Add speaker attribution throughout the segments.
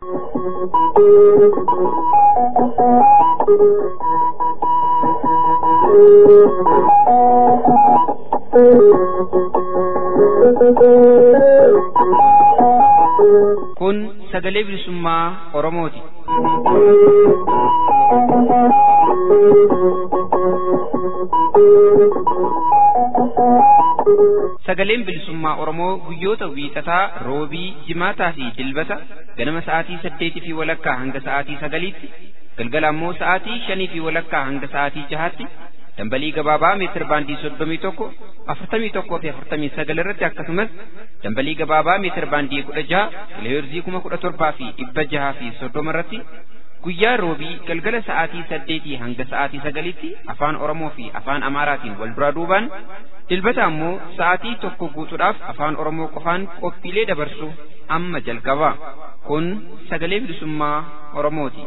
Speaker 1: Kun sagalee bilisummaa Oromooti. Sagaleen bilisummaa Oromoo guyyoota wiixataa, roobii, jimaataa fi dilbata ganama sa'aatii saddeetii fi walakkaa hanga sa'aatii sagaliitti, galgala ammoo sa'aatii shanii fi walakkaa hanga sa'aatii jahaatti dambalii gabaabaa meetir baandii soddomii tokko afurtamii tokkoo fi afurtamii sagal irratti akkasumas dambalii gabaabaa meetir baandii kudha jaha kiloheerzii kuma kudha torbaa fi dhibba jahaa fi soddoma irratti guyyaa roobii galgala sa'aatii saddeetii hanga sa'aatii sagaliitti afaan oromoo fi afaan amaaraatiin wal duraa duubaan dilbata ammoo sa'aatii tokko guutuudhaaf afaan oromoo qofaan qophiilee dabarsu amma jalqaba kun sagalee bilisummaa oromooti.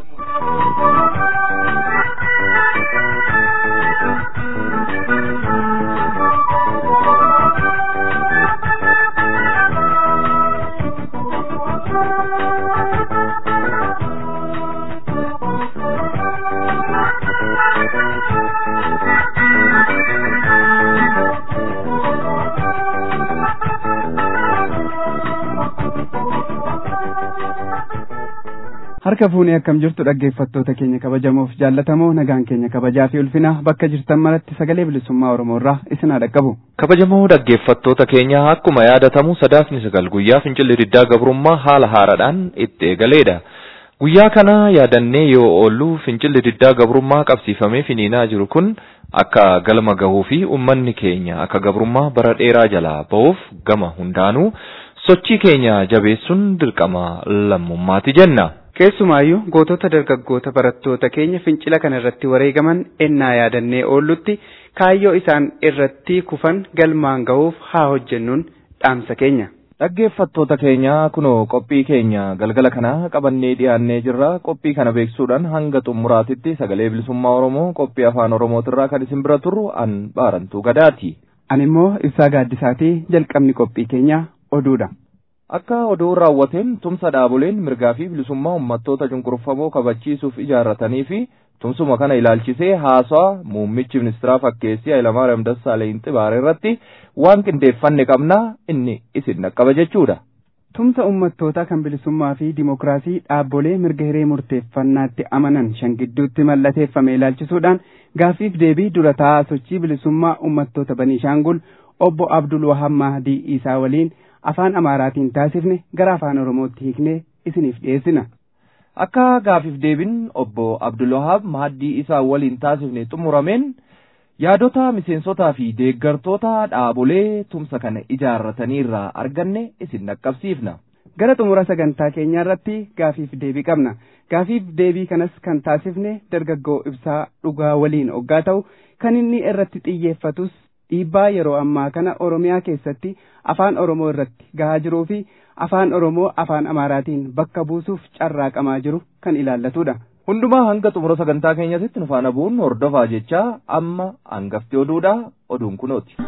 Speaker 2: harka fuunee akkam jirtu dhaggeeffattoota keenya kabajamoof jaallatamoo nagaan keenya kabajaa fi ulfina bakka jirtan maratti sagalee bilisummaa oromoo irraa isin haa dhaqqabu.
Speaker 3: kabajamoo dhaggeeffattoota keenya akkuma yaadatamu sadaasni sagal guyyaa fincilli diddaa gabrummaa haala haaraadhaan itti eegaleedha. guyyaa kana yaadannee yoo oollu fincilli diddaa gabrummaa qabsiifamee finiinaa jiru kun akka galma gahuu fi uummanni keenya akka gabrummaa bara dheeraa jalaa ba'uuf gama hundaanuu sochii keenya jabeessuun dirqama lammummaati jenna.
Speaker 2: Keessumaayyuu gootota dargaggoota barattoota keenya fincila kana irratti wareegaman ennaa yaadannee oollutti kaayyoo isaan irratti kufan galmaan gahuuf haa hojjennuun dhaamsa keenya.
Speaker 3: Dhaggeeffattoota keenya kunoo qophii keenya galgala kana qabannee dhiyaannee jirra qophii kana beeksuudhaan hanga xumuraatitti sagalee bilisummaa Oromoo qophii afaan Oromootirraa kan isin bira turru an baarantuu gadaati.
Speaker 2: Ani immoo ibsaa gaaddisaatii jalqabni qophii keenyaa oduudha.
Speaker 3: Akka oduun raawwateen tumsa dhaaboleen mirgaa fi bilisummaa uummattoota cunqurfamoo kabachiisuuf ijaarratanii fi tumsuma kana ilaalchisee haasaa muummichi ministeeraa fakkeessii Hayilamaariyaam Dassaaleny Xibaare irratti waan qindeeffanne qabnaa inni isin dhaqqaba jechuudha.
Speaker 2: Tumsa uummattootaa kan bilisummaa fi dimokiraasii dhaabbolee mirga hiree murteeffannaatti amanan shan gidduutti mallateeffame ilaalchisuudhaan gaaffiif deebii dura taa'aa sochii bilisummaa uummattoota Baniishaangul obbo Abdul Wahab Mahdii Isaa waliin afaan amaaraatiin taasifne gara afaan oromootti hiiknee isiniif dhiyeessina.
Speaker 3: Akka gaafiif deebiin obbo Abdulwahab Mahdii isaa waliin taasifne xumurameen yaadota miseensotaa fi deeggartoota dhaabolee tumsa kana ijaarratanii irraa arganne isin dhaqqabsiifna.
Speaker 2: Gara xumura sagantaa keenyaa irratti gaafiif deebii qabna. Gaafiif deebii kanas kan taasifne dargaggoo ibsaa dhugaa waliin oggaa ta'u kan inni irratti xiyyeeffatus dhiibbaa yeroo ammaa kana Oromiyaa keessatti afaan Oromoo irratti gahaa jiruu fi afaan Oromoo afaan Amaaraatiin bakka buusuuf carraaqamaa jiru kan ilaallatudha.
Speaker 3: Hundumaa hanga xumura sagantaa keenyatti nu faana bu'uun hordofaa jechaa amma hangafti oduudha oduun kunooti.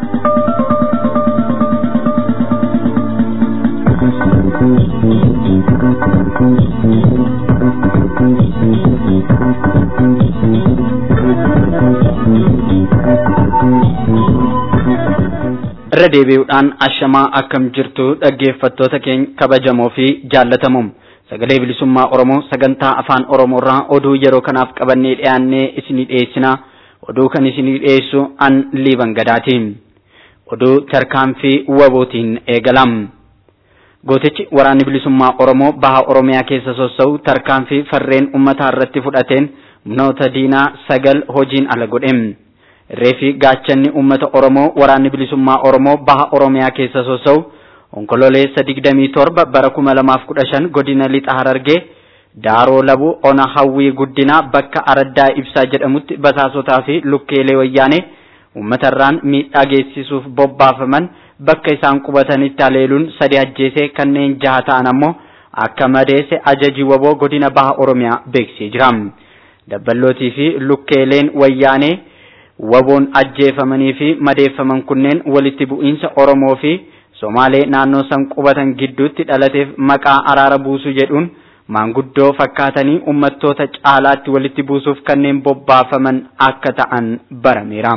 Speaker 4: irra deebi'uudhaan ashamaa akkam jirtu dhaggeeffattoota keenya kabajamoo fi jaallatamoo sagalee bilisummaa oromoo sagantaa afaan oromoorraa oduu yeroo kanaaf qabannee dhiyaannee isinii dhiyeessina oduu kan isinii dhiyeessu an liiban gadaati oduu tarkaanfii wabootiin eegalam gootichi waraanni bilisummaa oromoo baha oromiyaa keessa sossa'u tarkaanfii farreen ummataa irratti fudhateen humnoota diinaa sagal hojiin ala godhe reefi gaachanni uummata oromoo waraanni bilisummaa oromoo baha oromiyaa keessa sossa'u onkololeessa digdamii torba bara kuma lamaaf kudha shan godina lixa harargee daaroo labuu ona hawwii guddinaa bakka araddaa ibsaa jedhamutti basaasotaa fi lukkeelee wayyaanee uummatarraan miidhaa geessisuuf bobbaafaman bakka isaan qubatanitti haleeluun sadi ajjeesee kanneen jaha ta'an ammoo akka madeesse ajajii waboo godina baha oromiyaa beeksisee jira. Dabballootii fi lukkeeleen wayyaanee waboon ajjeefamanii fi madeeffaman kunneen walitti bu'iinsa Oromoo fi Somaalee naannoo san qubatan gidduutti dhalateef maqaa araara buusuu jedhuun maanguddoo fakkaatanii uummattoota caalaatti walitti buusuuf kanneen bobbaafaman akka ta'an barameera.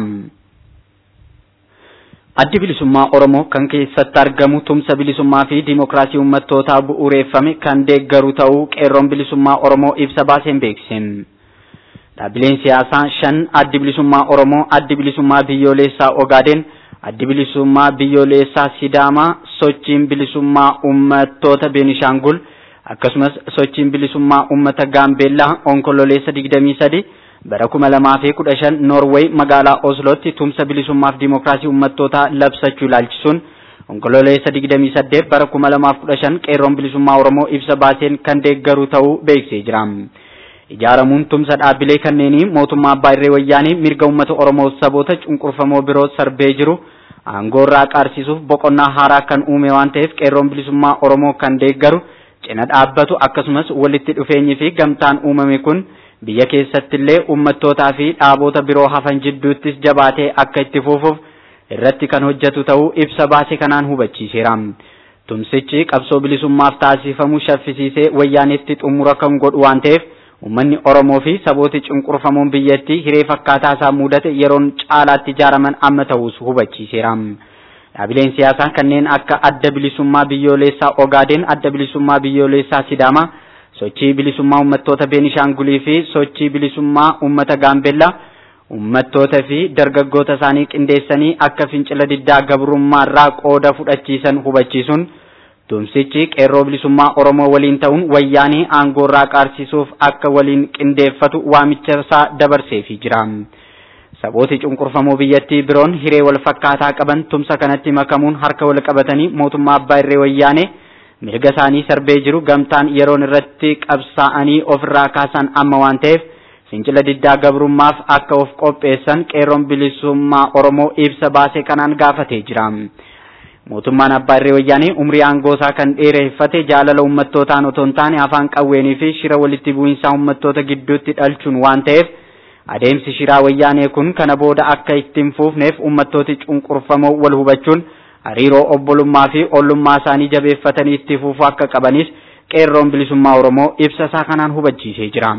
Speaker 4: Addi bilisummaa Oromoo kan keessatti argamu tumsa bilisummaa fi dimookiraasii uummattootaa bu'uureeffame kan deeggaru ta'uu qeerroon bilisummaa Oromoo ibsa baaseen beeksise. Dhaabbileen siyaasaa shan addi bilisummaa Oromoo, addi bilisummaa biyyoolessaa Ogaadeen, addi bilisummaa biyyoolessaa Sidaamaa, sochiin bilisummaa uummattoota Beenishaangul, akkasumas sochiin bilisummaa uummata Gaambeellaa onkololeessa 23 bara kuma lamaa fi kudha shan Noorweey magaalaa Oslootti tumsa bilisummaaf dimookiraasii uummattootaa labsachuu ilaalchisuun onkololeessa 28 bara kuma lamaaf kudha shan qeerroon bilisummaa Oromoo ibsa baaseen kan deeggaru ta'uu beeksisee jira. Ijaaramuun tumsa dhaabbilee kanneenii mootummaa abbaa irree wayyaanii mirga uummata Oromoo saboota cunqurfamoo biroo sarbee jiru aangoo irraa qaarsiisuuf boqonnaa haaraa kan uume waan ta'eef qeerroon bilisummaa Oromoo kan deeggaru cina dhaabbatu akkasumas walitti dhufeenyi fi gamtaan uumame kun biyya keessatti illee uummattootaa fi dhaabota biroo hafan jidduuttis jabaatee akka itti fufuuf irratti kan hojjetu ta'uu ibsa baase kanaan hubachiiseera. Tumsichi qabsoo bilisummaaf taasifamu shaffisiisee wayyaanitti xumura kan godhu waan ta'eef uummanni Oromoo fi sabooti cunqurfamoon biyyattii hiree fakkaataa isaa mudate yeroon caalaatti ijaaraman amma ta'us hubachiiseera. Dhaabileen siyaasaa kanneen akka adda bilisummaa biyyoolessaa Ogaadeen, adda bilisummaa biyyoolessaa Sidaamaa, sochii bilisummaa uummattoota Beenishaangulii fi sochii bilisummaa uummata Gaambeellaa uummattoota fi dargaggoota isaanii qindeessanii akka fincila diddaa gabrummaarraa qooda fudhachiisan hubachiisuun tumsichi qeerroo bilisummaa Oromoo waliin ta'uun wayyaanii aangoorraa qaarsiisuuf akka waliin qindeeffatu waamicha isaa dabarseefii jira. Sabooti cunqurfamoo biyyattii biroon hiree wal fakkaataa qaban tumsa kanatti makamuun harka wal qabatanii mootummaa abbaa irree wayyaanee mirga isaanii sarbee jiru gamtaan yeroon irratti qabsaa'anii ofirraa kaasan amma waan ta'eef fincila diddaa gabrummaaf akka of qopheessan qeerroon bilisummaa Oromoo ibsa baase kanaan gaafatee jira. Mootummaan abbaa irree wayyaanee umrii aangoosaa kan dheereffate jaalala uummattootaan otoo hin taane afaan qawweenii fi shira walitti bu'iinsaa uummattoota gidduutti dhalchuun waan ta'eef adeemsi shiraa wayyaanee kun kana booda akka ittiin fuufneef uummattooti cunqurfamoo wal hubachuun hariiroo obbolummaa fi ollummaa isaanii jabeeffatanii itti fufuu akka qabanis qeerroon bilisummaa Oromoo ibsa isaa kanaan hubachiisee jira.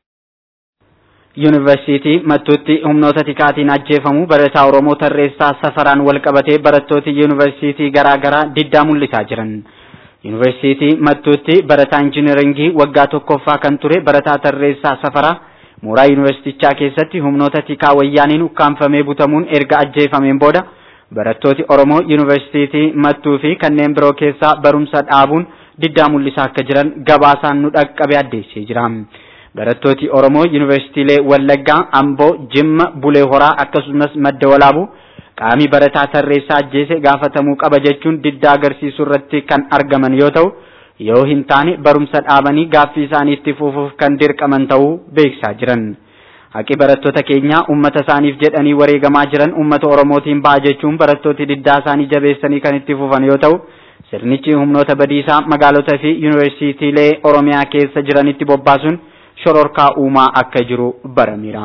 Speaker 4: Yuunivarsiitii Mattuutti humnoota tikaatiin ajjeefamu barataa Oromoo tarreessaa safaraan wal qabatee barattooti yuunivarsiitii garaa garaa diddaa mul'isaa jiran. Yuunivarsiitii Mattuutti barataa injiinaringii waggaa tokkoffaa kan ture barataa tarreessaa safaraa mooraa yuunivarsiitichaa keessatti humnoota tikaa wayyaaniin ukkaanfamee butamuun erga ajjeefameen booda barattooti Oromoo yuunivarsiitii Mattuu fi kanneen biroo keessaa barumsa dhaabuun diddaa mul'isaa akka jiran gabaasaan nu dhaqqabe addeessee jira. Barattooti Oromoo yuunivarsiitiilee Wallaggaa, Amboo, Jimma, Bulee Horaa akkasumas Madda Walaabuu qaamii barataa tarreessaa ajjeese gaafatamuu qaba jechuun diddaa agarsiisuu irratti kan argaman yoo ta'u, yoo hin taane barumsa dhaabanii gaaffii isaanii itti fufuuf kan dirqaman ta'uu beeksisaa jiran. Haqi barattoota keenyaa uummata isaaniif jedhanii wareegamaa jiran uummata Oromootiin ba'a jechuun barattooti diddaa isaanii jabeessanii kan itti fufan yoo ta'u, sirnichi humnoota badiisaa magaalota fi yuunivarsiitiilee Oromiyaa keessa jiranitti bobbaasuun shororkaa uumaa akka jiru barameera.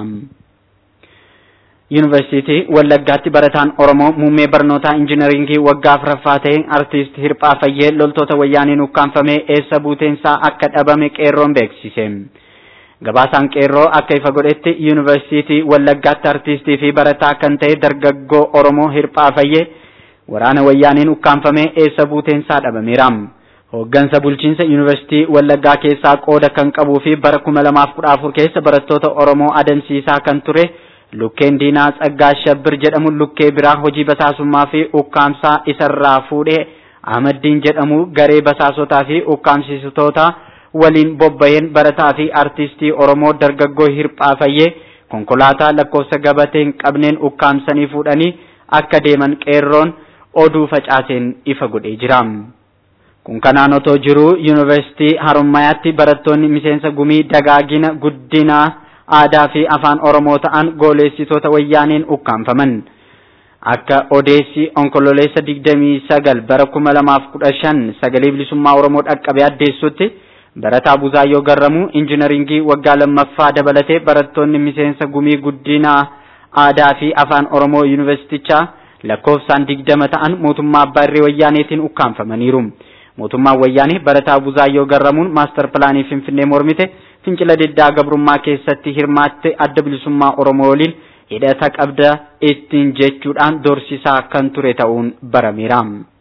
Speaker 4: Yuunivarsiitii Wallaggaatti barataan Oromoo muummee barnootaa injiinaringii waggaa afuraffaa ta'e artiist Hirphaa Fayyee loltoota wayyaaniin ukkaanfamee eessa buuteensaa akka dhabame qeerroon beeksise. Gabaasaan qeerroo akka ifa godhetti Yuunivarsiitii Wallaggaatti artiistii fi barataa kan ta'e dargaggoo Oromoo Hirphaa Fayyee waraana wayyaaniin ukkaanfamee eessa buuteensaa dhabameera. Hooggansa bulchiinsa Yuunivarsiitii Wallaggaa keessaa qooda kan qabuu fi bara kuma lamaaf kudha afur keessa barattoota Oromoo adamsiisaa kan ture Lukkeen Diinaa Tsaggaa Shabbir jedhamu lukkee biraa hojii basaasummaa fi ukkaamsaa isarraa fuudhee Ahmaddiin jedhamu garee basaasotaa fi ukkaamsitoota waliin bobba'een barataa fi artistii Oromoo dargaggoo Hirphaa Fayyee konkolaataa lakkoofsa gabatee hin qabneen ukkaamsanii fuudhanii akka deeman qeerroon oduu facaaseen ifa godhee jira. Kun kanaan otoo jiru yuunivarsiitii Harummayaatti barattoonni miseensa gumii dagaagina guddinaa aadaa fi afaan Oromoo ta'an gooleessitoota wayyaaniin ukkaanfaman. Akka odeessi onkololeessa 29 bara 2015 sagalee bilisummaa Oromoo dhaqqabe addeessutti barataa Buzaayyoo Garramuu injiinaringii waggaa lammaffaa dabalatee barattoonni miseensa gumii guddinaa aadaa fi afaan Oromoo yuunivarsiitichaa lakkoofsaan 20 ta'an mootummaa abbaa irree wayyaaneetiin ukkaanfamaniiru. mootummaan wayyaanee barataa Buzaayyoo Garramuun maastar pilaanii Finfinnee mormite fincila diddaa gabrummaa keessatti hirmaatte adda bilisummaa Oromoo waliin hidhata qabda ittiin jechuudhaan dorsisaa kan ture ta'uun barameera.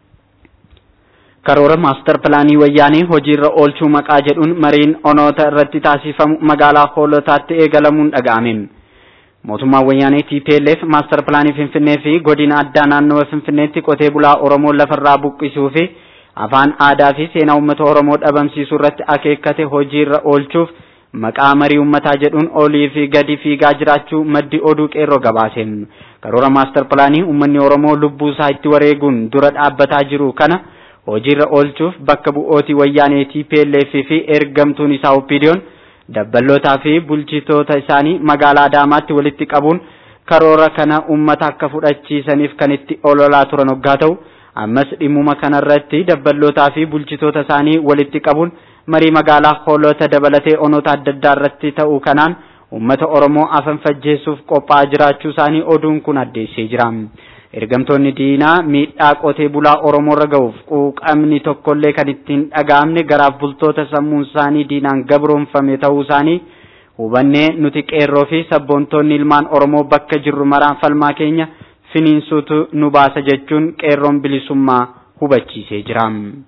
Speaker 4: Karoora maastar pilaanii wayyaanee hojiirra oolchuu maqaa jedhuun mariin onoota irratti taasifamu magaalaa hoolotaatti eegalamuun dhaga'ame. Mootummaan wayyaanee TPLF maastar pilaanii Finfinnee fi godina addaa naannawa Finfinneetti qotee bulaa Oromoo lafarraa buqqisuu fi afaan aadaa fi seenaa uummata Oromoo dhabamsiisuu irratti akeekkate hojiirra oolchuuf maqaa marii uummataa jedhuun olii fi gadi fiigaa jiraachuu maddi oduu qeerroo gabaase. Karoora maastar pilaanii uummanni Oromoo lubbuu isaa itti wareeguun dura dhaabbataa jiru kana hojiirra oolchuuf bakka bu'ootii wayyaanee TPLF fi ergamtuun isaa OPDO'n dabballootaa fi bulchitoota isaanii magaalaa Adaamaatti walitti qabuun karoora kana uummata akka fudhachiisaniif kan itti ololaa turan hoggaa ta'u ammas dhimmuma kanarratti dabballootaa fi bulchitoota isaanii walitti qabuun marii magaalaa hoolota dabalatee onoota adda addaa irratti ta'uu kanaan uummata Oromoo afan fajjeessuuf qophaa'aa jiraachuu isaanii oduun kun addeessee jira. Ergamtoonni diinaa miidhaa qotee bulaa Oromoo irra ga'uuf quuqamni tokkollee kan ittiin dhaga'amne garaaf bultoota sammuun isaanii diinaan gabroonfame ta'uu isaanii hubannee nuti qeerroo fi sabboontoonni ilmaan Oromoo bakka jirru maraan falmaa keenya finiinsuutu nu baasa jechuun qeerroon bilisummaa hubachiisee jira.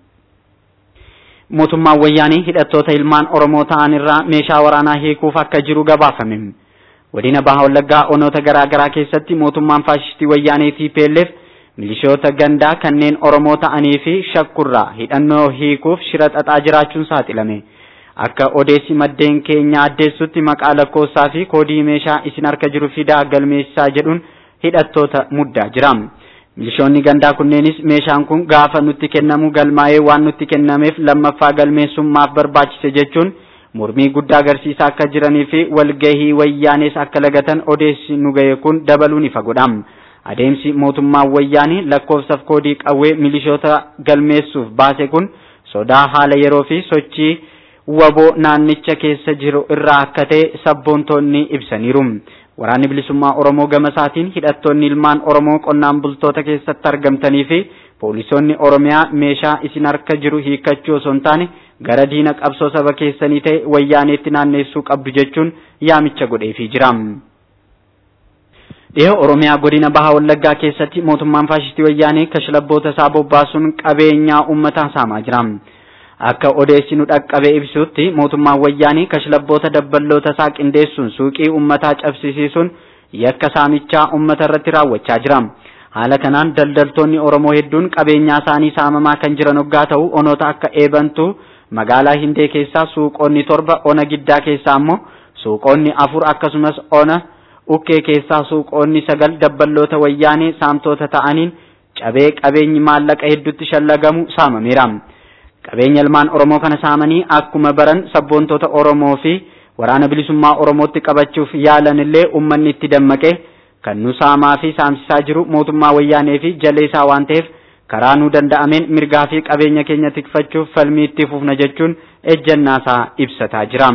Speaker 4: Mootummaan wayyaanii hidhattoota ilmaan Oromoo ta'an irraa meeshaa waraanaa hiikuuf akka jiru gabaafame. Godina Baha Wallaggaa onoota garaa garaa keessatti mootummaan faashistii wayyaanee TPLF milishoota gandaa kanneen Oromoo ta'anii fi shakkurraa hidhannoo hiikuuf shira xaxaa jiraachuun saaxilame. Akka odeessi maddeen keenya addeessutti maqaa lakkoofsaa fi koodii meeshaa isin harka jiru fidaa galmeessaa jedhuun hidhattoota muddaa jira. Milishoonni gandaa kunneenis meeshaan kun gaafa nutti kennamu galmaa'ee waan nutti kennameef lammaffaa galmeessummaaf barbaachise jechuun mormii guddaa agarsiisaa akka jiranii fi walgahii wayyaanees akka lagatan odeessi nu ga'e kun dabaluun ifa godha. Adeemsi mootummaan wayyaanii lakkoofsaaf koodii qawwee milishoota galmeessuuf baase kun sodaa haala yeroo fi sochii waboo naannicha keessa jiru irraa akka ta'e sabboontoonni ibsaniiru. Waraanni bilisummaa Oromoo gama isaatiin hidhattoonni ilmaan Oromoo qonnaan bultoota keessatti argamtanii fi poolisoonni Oromiyaa meeshaa isin harka jiru hiikkachuu osoo hin taane gara diina qabsoo saba keessanii ta'e wayyaaneetti naanneessuu qabdu jechuun yaamicha godheefii jira. Dhihoo Oromiyaa godina Baha Wallaggaa keessatti mootummaan faashistii wayyaanee kashlabboota isaa bobbaasuun qabeenyaa uummataa saamaa jira. Akka odeessi nu dhaqqabee ibsutti mootummaan wayyaanii kashlabboota dabballoota isaa qindeessuun suuqii uummataa cabsisiisuun yakka saamichaa uummata irratti raawwachaa jira. Haala kanaan daldaltoonni Oromoo hedduun qabeenyaa isaanii saamamaa kan jiran hoggaa ta'u onoota akka eebantuu magaalaa Hindee keessaa suuqonni torba ona giddaa keessaa ammoo suuqonni afur akkasumas ona ukkee keessaa suuqonni sagal dabballoota wayyaanee saamtota ta'aniin cabee qabeenyi maallaqa hedduutti shallagamu saamameera. Qabeenya ilmaan Oromoo kana saamanii akkuma baran sabboontota Oromoo fi waraana bilisummaa Oromootti qabachuuf yaalan illee uummanni itti dammaqee kan nu saamaa fi saamsisaa jiru mootummaa wayyaanee fi jaleessaa waan ta'eef karaa nu danda'ameen mirgaa fi qabeenya keenya tikfachuuf falmii itti fufna jechuun ejjannaasaa ibsataa jira.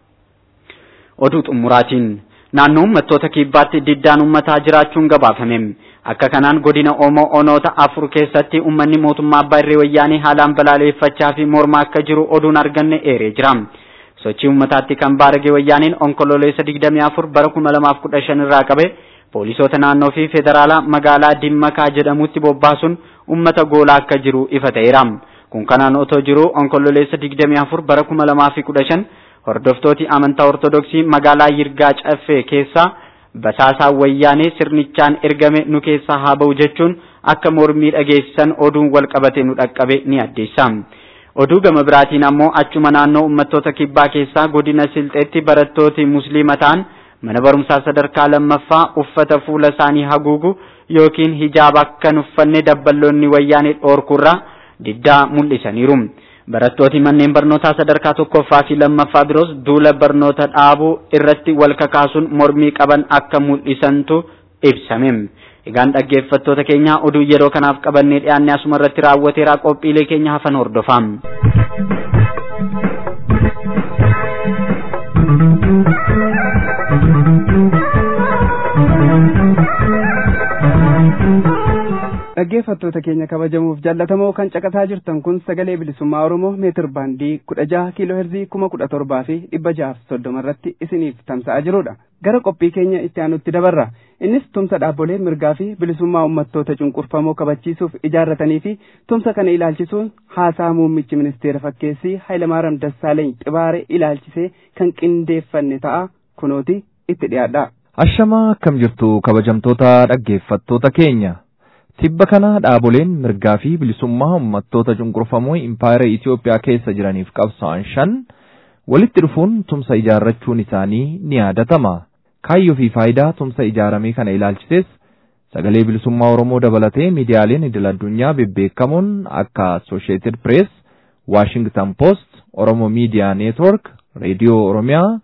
Speaker 4: Oduu xumuraatiin naannoo uummattoota kibbaatti diddaan uummataa jiraachuun gabaafame. Akka kanaan godina Oomoo onoota afur keessatti uummanni mootummaa abbaa irree wayyaanee haalaan balaaleffachaa fi mormaa akka jiru oduun arganne eeree jira. Sochii uummataatti kan baarage wayyaaneen onkololeessa 24 bara 2015 irraa qabe poolisoota naannoo fi federaalaa magaalaa Dimmakaa jedhamutti bobbaasuun uummata goolaa akka jiru ifa ta'eera. Kun kanaan otoo jiru onkololeessa 24 bara 2015 hordoftooti amantaa ortodoksii magaalaa Yirgaa Caffee keessaa basaasaa wayyaanee sirnichaan ergame nu keessaa haa ba'u jechuun akka mormii dhageessisan oduun wal qabate nu dhaqqabe ni addeessa. Oduu gama biraatiin ammoo achuma naannoo uummattoota kibbaa keessaa godina Silxeetti barattooti musliima ta'an mana barumsaa sadarkaa lammaffaa uffata fuula isaanii haguugu yookiin hijaaba akka hin uffanne dabballoonni wayyaanee dhoorkurraa diddaa mul'isaniiru. Barattooti manneen barnootaa sadarkaa tokkoffaa fi lammaffaa biroos duula barnoota dhaabuu irratti wal kakaasuun mormii qaban akka mul'isantu ibsame. Egaan dhaggeeffattoota keenya oduu yeroo kanaaf qabannee dhiyaanne asuma irratti raawwateeraa qophiilee keenya hafan hordofaa.
Speaker 2: dhaggeeffattoota dhaggeeffattoota keenya kabajamuuf jaallatamoo kan caqasaa jirtan kun sagalee bilisummaa oromoo meetir baandii kudha jaha kiiloo herzii kuma kudha torbaa fi dhibba jahaaf soddoma irratti isiniif tamsa'aa jirudha gara qophii keenya itti aanutti dabarra innis tumsa dhaabbolee mirgaa fi bilisummaa uummattoota cunqurfamoo kabachiisuuf ijaarratanii fi tumsa kana ilaalchisuun haasaa muummichi ministeera fakkeessii Hayilamaariyaam Dassaaleeny xibaare ilaalchisee kan qindeeffanne ta'a kunooti itti dhiyaadha.
Speaker 3: Ashamaa akkam jirtu kabajamtoota dhaggeeffattoota keenya. Tibba kana dhaaboleen mirgaa fi bilisummaa uummattoota cunqurfamoo impaayera Itoophiyaa keessa jiraniif qabsa'an shan walitti dhufuun tumsa ijaarrachuun isaanii ni yaadatama. Kaayyoo fi faayidaa tumsa ijaaramee kana ilaalchises sagalee bilisummaa Oromoo dabalatee miidiyaaleen idil addunyaa bebbeekamoon akka Associated Press, Washington Post, Oromo Media Network, Reediyoo Oromiyaa,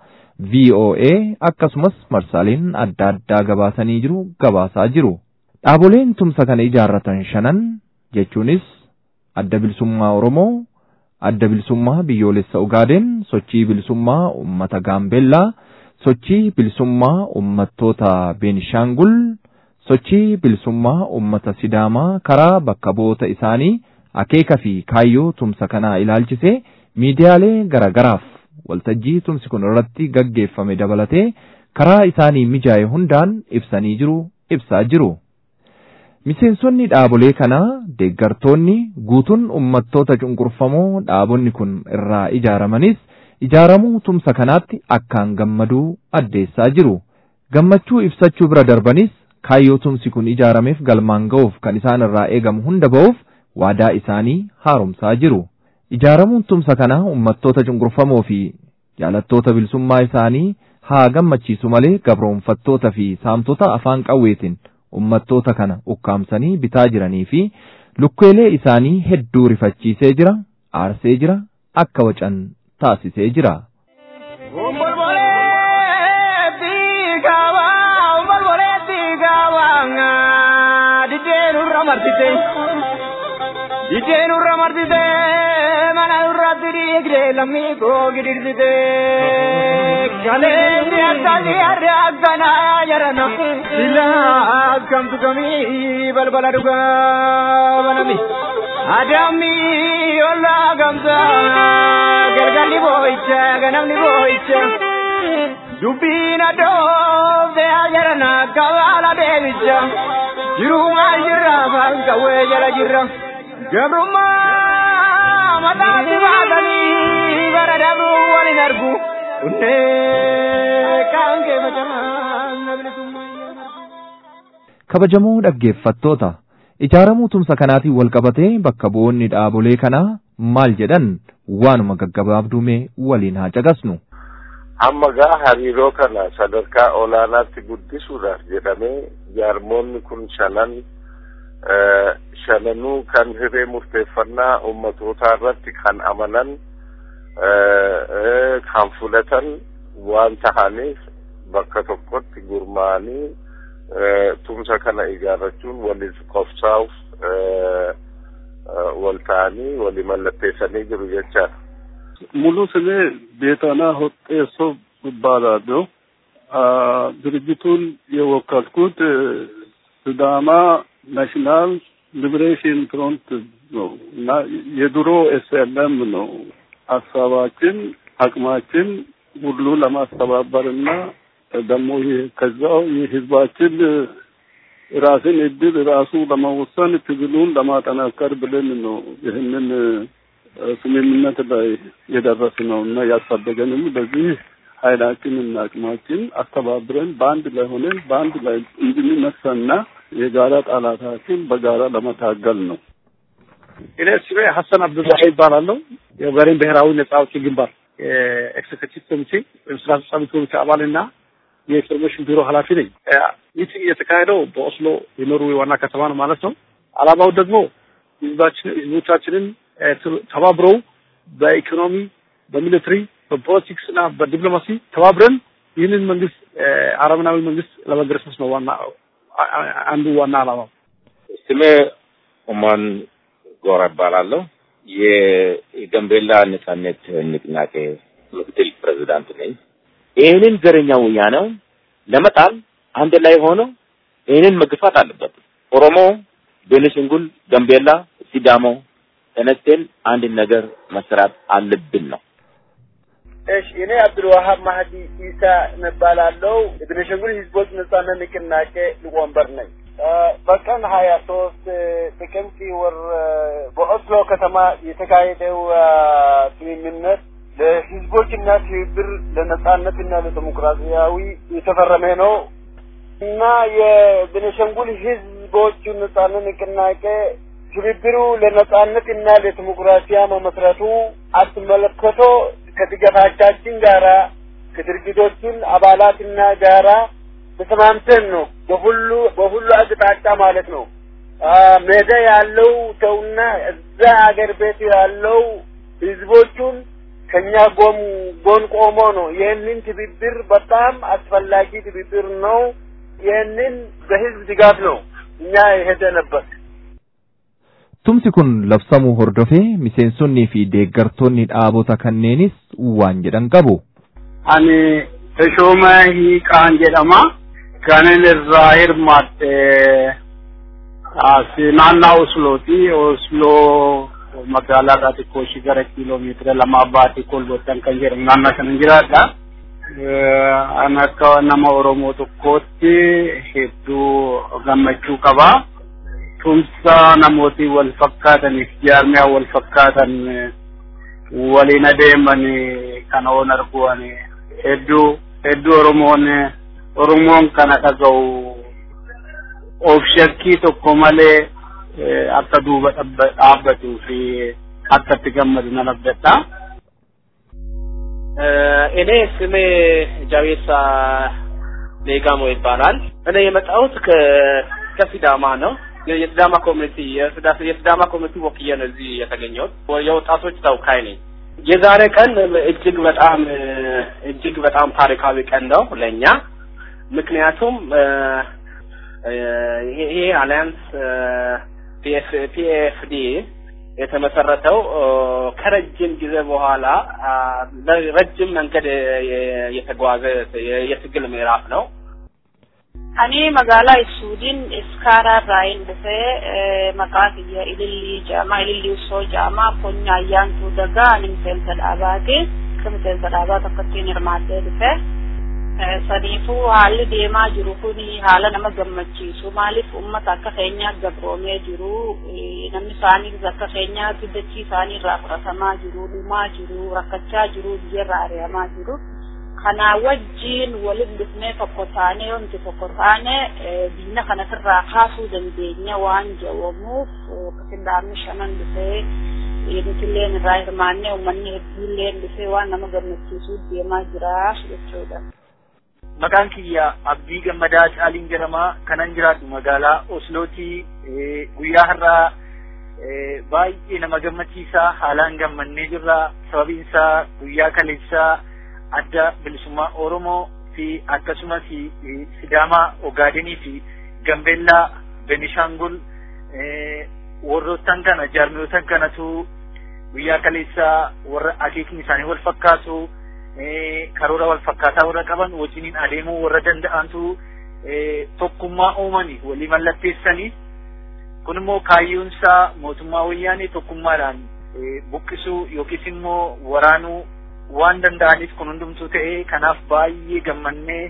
Speaker 3: VOA akkasumas marsaaleen adda addaa gabaasanii jiru gabaasaa jiru. Dhaaboleen tumsa kana ijaarratan shanan jechuunis adda bilisummaa Oromoo, adda bilisummaa biyyoolessa Ugaaden, sochii bilisummaa uummata Gaambeellaa, sochii bilisummaa uummattoota Beenishaangul, sochii bilisummaa uummata Sidaamaa karaa bakka bu'oota isaanii akeeka fi kaayyoo tumsa kanaa ilaalchisee miidiyaalee garagaraaf waltajjii tumsi kun irratti gaggeeffame dabalatee karaa isaanii mijaa'e hundaan ibsanii jiru ibsaa jiru. Miseensonni dhaabolee kanaa deeggartoonni guutuun uummattoota cunqurfamoo dhaabonni kun irraa ijaaramanis ijaaramuu tumsa kanaatti akkaan gammaduu addeessaa jiru. Gammachuu ibsachuu bira darbanis kaayyoo tumsi kun ijaarameef galmaan ga'uuf kan isaan irraa eegamu hunda ba'uuf waadaa isaanii haaromsaa jiru. Ijaaramuun tumsa kanaa uummattoota cunqurfamoo fi jaalattoota bilisummaa isaanii haa gammachiisu malee gabroonfattoota fi saamtota afaan qawweetiin uummattoota kana ukkaamsanii bitaa jiranii fi lukkeelee isaanii hedduu rifachiisee jira, aarsee jira, akka wacan taasisee jira.
Speaker 5: Ijeen urra martite mana urratti dhiigde lammii koo gidirsite kaleessi akkasi harri akkana jarana sila akkamtu kamii balbala dhugaa banami adammi olla gamsa galgalli boo'icha ganamni boo'icha dubbiin addoofte jarana kabaala deebicha jirumaa jirra falqawwee jala jirra. gabrummaa mataatti baatanii bara dabruu walin argu unnee kaan kee
Speaker 3: Kabajamoo dhaggeeffattoota ijaaramuu tumsa kanaatiin wal qabatee bakka bu'oonni dhaabolee kanaa maal jedhan waanuma gaggabaabdume waliin haa caqasnu.
Speaker 6: Amma gaa hariiroo kana sadarkaa olaanaatti guddisuudhaaf jedhamee jaarmoonni kun shanan shananuu kan hiree murteeffannaa ummatootaa irratti kan amanan kan fudhatan waan tahaniif bakka tokkotti gurmaa'anii tumsa kana ijaarrachuun waliif qofsaa'uuf wal ta'anii walii mallatteessanii jiru jechaadha.
Speaker 7: ሙሉ ስሜ ቤታና ሆጤሶ እባላለሁ። ድርጅቱን የወከልኩት ሲዳማ ናሽናል ሊብሬሽን ፍሮንት ነው እና የድሮ ኤስኤልኤም ነው። ሀሳባችን አቅማችን ሁሉ ለማስተባበር እና ደግሞ ከዛው የህዝባችን ራስን እድል ራሱ ለመወሰን ትግሉን ለማጠናከር ብለን ነው ይህንን ስምምነት ላይ የደረስ ነው እና ያሳደገንም በዚህ ኃይላችንና አቅማችን አስተባብረን በአንድ ላይ ሆነን በአንድ ላይ እንድንነሳና የጋራ ጠላታችን በጋራ ለመታገል ነው።
Speaker 8: እኔ ስሜ ሀሰን አብዱላሂ ይባላለሁ። የበሬን ብሔራዊ ነጻ አውጪ ግንባር የኤክሴኪቲቭ ኮሚቴ ወይም ስራ አስፈጻሚ ኮሚቴ አባልና የኢንፎርሜሽን ቢሮ ኃላፊ ነኝ። ይህ የተካሄደው በኦስሎ የኖርዌይ ዋና ከተማ ነው ማለት ነው። አላማው ደግሞ ህዝባችን ህዝቦቻችንን ተባብረው በኢኮኖሚ፣ በሚሊትሪ፣ በፖለቲክስ እና በዲፕሎማሲ ተባብረን ይህንን መንግስት አረመናዊ መንግስት ለመገረሰስ ነው ዋና አንዱ ዋና አላማው።
Speaker 9: ስሜ ኡማን ጎራ እባላለሁ። የጋምቤላ ነጻነት ንቅናቄ ምክትል ፕሬዚዳንት ነኝ። ይህንን ዘረኛ ወያኔው ለመጣል አንድ ላይ ሆኖ ይህንን መግፋት አለበት። ኦሮሞ ቤኒሻንጉል፣ ጋምቤላ፣ ሲዳሞ ተነስተን አንድ ነገር መስራት አለብን ነው።
Speaker 10: እሺ እኔ አብዱልዋሃብ ማህዲ ኢሳ እባላለሁ። የቤኒሻንጉል ህዝቦች ነጻነት ንቅናቄ ሊቀመንበር ነኝ። በቀን ሀያ ሶስት ጥቅምት ወር በኦስሎ ከተማ የተካሄደው ስምምነት ለህዝቦችና ትብብር ለነጻነትና ለዲሞክራሲያዊ የተፈረመ ነው እና የቤኒሻንጉል ህዝቦች ነጻነት ንቅናቄ ትብብሩ ለነጻነትና ለዲሞክራሲያ መመስረቱ አስመለክቶ ከድጋፋቻችን ጋራ ከድርጅቶችን አባላትና ጋራ ተስማምተን ነው በሁሉ በሁሉ አቅጣጫ ማለት ነው። ሜዳ ያለው ሰውና እዛ አገር ቤት ያለው ህዝቦቹን ከኛ ጎን ጎን ቆሞ ነው። ይህንን ትብብር በጣም አስፈላጊ ትብብር ነው። ይህንን በህዝብ ድጋፍ ነው እኛ የሄደንበት።
Speaker 3: Tumsi kun labsamuu hordofee miseensonnii fi deeggartoonni dhaabota kanneenis waan jedhan qabu.
Speaker 8: Ani Tashooma Hiiqaan jedhama. Kanin irraa hirmaatte naannaa Oslooti. Osloo magaalaa irraa xiqqoo ishii gara kiiloomeetira lamaa baatee kolbottan kan jedhamu naannoo sana jiraadha. An akka nama Oromoo tokkootti hedduu gammachuu qaba. tumsa namooti wal fakkaataniif jaarmiyaa wal fakkaatan waliin adeeman kana oon arguan hedduu hedduu oromoon oromoon kana dhaga'u of shakkii tokko malee akka duuba dhaabbatuu fi akka itti gammadu nan abdadha.
Speaker 11: እኔ ስሜ ጃቤሳ ሌጋሞ ይባላል። እኔ የመጣሁት ከሲዳማ ነው። የሲዳማ ኮሚኒቲ የሲዳማ ኮሚኒቲ ወክዬ ነው እዚህ የተገኘሁት። የወጣቶች ተወካይ ነኝ። የዛሬ ቀን እጅግ በጣም እጅግ በጣም ታሪካዊ ቀን ነው ለእኛ። ምክንያቱም ይሄ አሊያንስ ፒኤፍዲ የተመሰረተው ከረጅም ጊዜ በኋላ ረጅም መንገድ የተጓዘ የትግል ምዕራፍ ነው።
Speaker 12: Ani magaalaa Isuudiin Iskaaraa irraa hin dhufee maqaa kiyya Ilillii jedhama. Ilillii Usoo jedhama. Konya ayyaantuu dagaa ani miseensa dhaabaati. Akka miseensa dhaabaa tokkottiin hirmaattee dhufe. Saniifuu haalli deemaa jiru kun haala nama gammachiisu. Maaliif uummata akka keenyaa gabroomee jiru. Namni isaaniis akka keenyaatti dachii isaanii irraa fudhatamaa jiru. Dhumaa jiru. Rakkachaa jiru. Biyyarraa ari'amaa jiru. kana wajjiin waliin dhufnee tokko taanee wanti tokko taane biyya kanarraa kaasuu dandeenya waan jedhamuuf qindaamni shanan dhufee nutilleen irraa hirmaannee uummanni hedduulleen dhufee waan nama gammachiisuu deemaa jira jechuudha.
Speaker 13: Maqaan kiyya Abdii Gammadaa Caaliin jedhama. Kanan jiraadhu magaalaa Oslootii guyyaa har'aa baay'ee nama gammachiisaa haalaan gammannee jirra. Sababiin isaa guyyaa kaleessaa adda bilisummaa Oromoo fi akkasumas Sidaamaa Ogaadenii fi Gambeellaa Benishaangul warroottan kana jaarmiyootan kanatu guyyaa kaleessaa warra akeekni isaanii wal fakkaatu karoora wal fakkaataa warra qaban wajjiniin adeemuu warra danda'antu tokkummaa uumanii walii mallatteessanii kun immoo kaayyoonsaa mootummaa wayyaanee tokkummaadhaan buqqisuu yookiis immoo waraanuu waan danda'aniif kun hundumtuu ta'ee kanaaf baay'ee gammannee.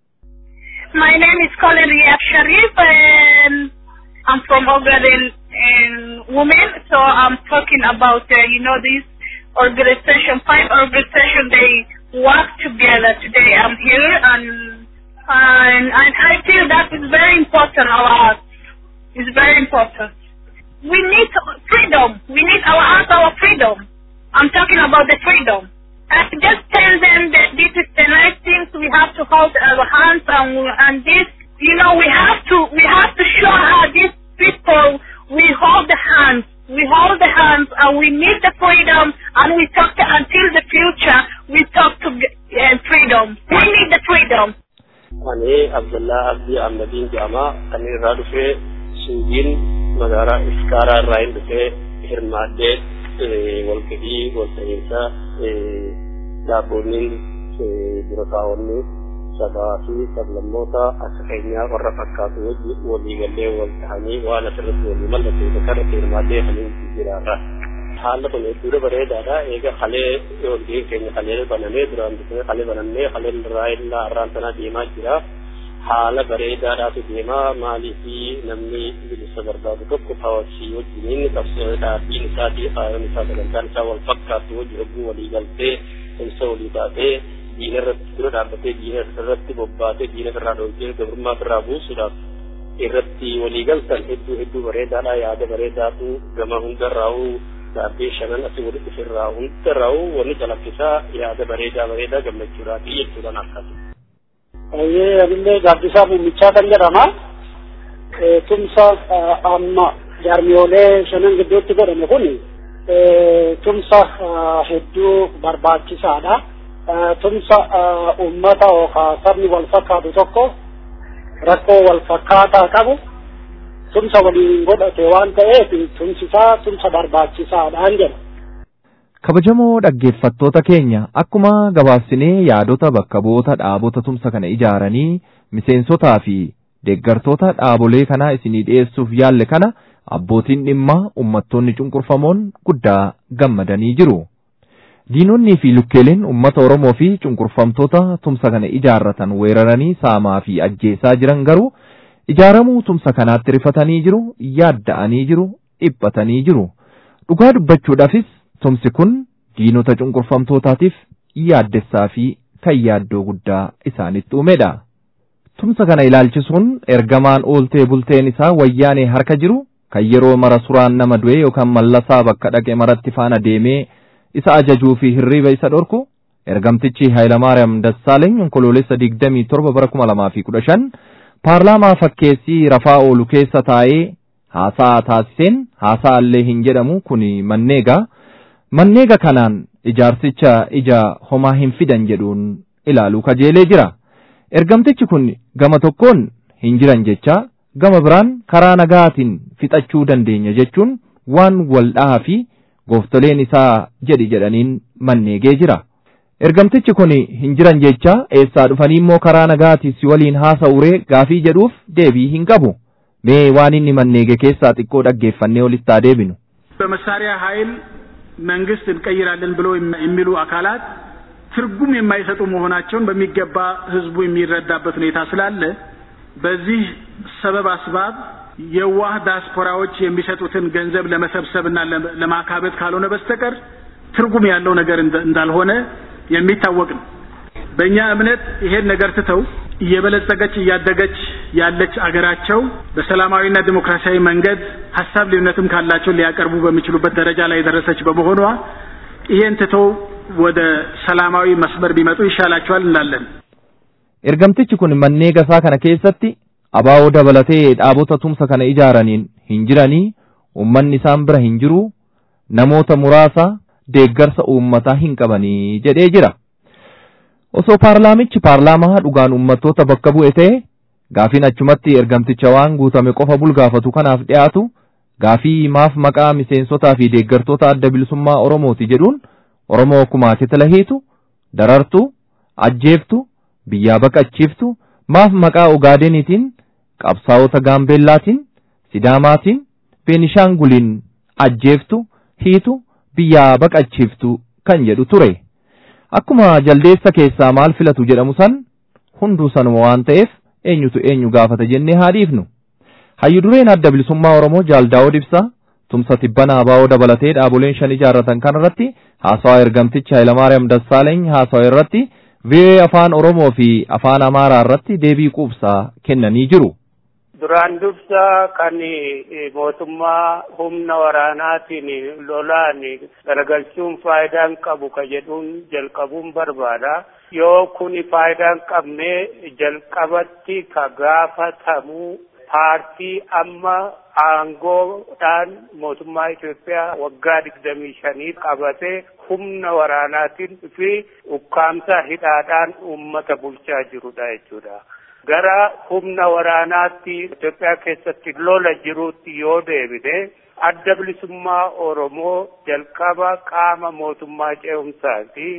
Speaker 14: My name is Colin Riyad Sharif and I'm from Ogaden and women. So I'm talking about, uh, you know, this organization, five organization, they work together today. I'm here and, and, and I feel that is very important our art. It's very important. We need freedom. We need our art, our freedom. I'm talking about the freedom. I just tell them that this is the nice things we have to hold our hands and and this you know we have to we have to show how these people we hold the hands we hold the hands and we need the freedom and we talk to, until the future we talk to uh, freedom we need the freedom.
Speaker 15: Ani Abdullah Abdi Ahmedin Jama kan irraa dhufee Suudiin magaalaa Iskaaraa irraa hin dhufee hirmaadhee walgahii walta'iinsa dhaabonni dura kaa'onni sabaa fi sablammoota akka keenyaa warra fakkaatu wajji waliigallee wal ta'anii waan asirratti walii mallatteessa kana hirmaatee haliin jiraarra. Haalli kun hedduu bareedaadha. Eega halee yookiin keenya halee banamee duraan dursee halee banamee haleen irraa illaa har'aan sanaa deemaa jira. Haala bareedaadhaatu deemaa maalii fi namni bilisa barbaadu tokko hawaasii wajjiniin qabsoo dhaabbiin isaa fi faayoon isaa sagantaan isaa wal fakkaatu wajji hogguu walii galtee ibsa walii baatee diina irratti dura dhaabbatee diina irratti bobbaatee diina irraa dhoofee gabrummaa irraa buusuudhaaf irratti walii galtan hedduu hedduu bareedaadha yaada bareedaatu gama hundarraa'u dhaabbii shanan asii walitti dhufirraa hundarraa'u wanni calaqqisaa yaada bareedaa bareedaa gammachuudhaafi jechuudhaan akkasi.
Speaker 16: Baay'ee anillee gaaddisaa muumichaa kan jedhama. Tumsa amma jaarmiyoolee shanan gidduutti godhame kun tumsa hedduu barbaachisaadha. Tumsa uummata yookaan sabni wal fakkaatu tokko rakkoo wal fakkaataa qabu tumsa waliin godhate waan ta'eef tumsisaa tumsa barbaachisaadhaan jedha.
Speaker 3: Kabajamoo dhaggeeffattoota keenya akkuma gabaabsinee yaadota bakka bu'oota dhaabota tumsa kana ijaaranii miseensotaa fi deeggartoota dhaabolee kanaa isinii dhiyeessuuf yaalle kana abbootiin dhimmaa uummattoonni cunqurfamoon guddaa gammadanii jiru. Diinonnii fi lukkeeleen uummata Oromoo fi cunqurfamtoota tumsa kana ijaarratan weeraranii saamaa fi ajjeesaa jiran garuu ijaaramuu tumsa kanaatti rifatanii jiru, yaadda'anii jiru, dhiphatanii jiru. Dhugaa dubbachuudhaafis tumsi kun diinota cunqurfamtootaatiif yaaddessaa fi kan yaaddoo guddaa isaanitti uumedha. Tumsa kana ilaalchisuun ergamaan ooltee bulteen isaa wayyaanee harka jiru kan yeroo mara suraan nama du'e yookaan mallasaa bakka dhaqe maratti faana deemee isa ajajuu fi hirriiba isa dhorku ergamtichi Hayilamaariyaam Dassaaleeny onkoloolessa digdamii torba bara kuma lamaa fi kudha shan paarlaamaa fakkeessii rafaa oolu keessa taa'ee haasaa taasiseen haasaa illee hin jedhamu kun manneegaa manneega kanaan ijaarsicha ija homaa hin fidan jedhuun ilaaluu kajeelee jira. Ergamtichi kun gama tokkoon hin jiran jecha gama biraan karaa nagaatiin fixachuu dandeenya jechuun waan wal dhahaa fi gooftoleen isaa jedhi jedhaniin manneegee jira. Ergamtichi kun hin jiran jecha eessaa dhufanii immoo karaa nagaatiin si waliin haasa'uree gaafii jedhuuf deebii hin qabu. Mee waan inni manneege keessaa xiqqoo dhaggeeffannee olitti haa deebinu.
Speaker 17: በመሳሪያ ኃይል መንግስት እንቀይራለን ብሎ የሚሉ አካላት ትርጉም የማይሰጡ መሆናቸውን በሚገባ ህዝቡ የሚረዳበት ሁኔታ ስላለ በዚህ ሰበብ አስባብ የዋህ ዲያስፖራዎች የሚሰጡትን ገንዘብ ለመሰብሰብና ለማካበት ካልሆነ በስተቀር ትርጉም ያለው ነገር እንዳልሆነ የሚታወቅ ነው። በእኛ እምነት ይሄን ነገር ትተው እየበለጸገች እያደገች ያለች አገራቸው በሰላማዊና ዲሞክራሲያዊ መንገድ ሀሳብ ልዩነትም ካላቸው ሊያቀርቡ በሚችሉበት ደረጃ ላይ የደረሰች በመሆኗ ይሄን ትተው ወደ ሰላማዊ መስመር ቢመጡ ይሻላቸዋል እንላለን።
Speaker 3: Ergamtichi kun mannee gasaa kana keessatti abaa'oo dabalatee dhaabota tumsa kana ijaaraniin hin jiranii uummanni isaan bira hin jiru namoota muraasa deeggarsa uummataa hin qabanii jedhee jira. Osoo paarlaamichi paarlaamaa dhugaan uummattoota bakka bu'e ta'e gaafiin achumatti ergamticha waan guutame qofa bulgaafatu kanaaf dhiyaatu gaafii maaf maqaa miseensotaa fi deeggartoota adda bilisummaa Oromooti jedhuun Oromoo kumaa kitila hiitu, darartu, ajjeeftu, biyyaa baqachiiftu, maaf maqaa Ogaadeniitiin, qabsaa'ota Gaambeellaatiin, Sidaamaatiin, Beenishaanguliin ajjeeftu, hiitu, biyyaa baqachiiftu kan jedhu ture. Akkuma jaldeessa keessaa maal filatu jedhamu san hunduu sanuma waan ta'eef eenyutu eenyu gaafata jennee haa dhiifnu. Hayyu dureen adda bilisummaa Oromoo Jaaldaa'oo Dibsaa tumsa tibbanaa abaa'oo dabalatee dhaaboleen shan ijaarratan kanarratti haasawaa ergamticha Hayilamaariyaam Dassaaleeny haasawaa irratti vii'ee afaan Oromoo fi afaan Amaaraa irratti deebii quubsaa kennanii jiru.
Speaker 18: Duraan dursa kan mootummaa humna waraanaatiin lolaan garagalchuun faayidaan qabu ka jedhuun jalqabuun barbaada. Yoo kun faayidaan qabne jalqabatti ka gaafatamu paartii amma aangoodhaan mootummaa Itoophiyaa waggaa digdamii shanii qabate humna waraanaatiin fi ukkaamsa hidhaadhaan uummata bulchaa jirudha jechuudha. Gara humna waraanaatti Itoophiyaa keessatti lola jiruutti yoo deebine adda bilisummaa Oromoo jalqaba qaama mootummaa ce'umsaati.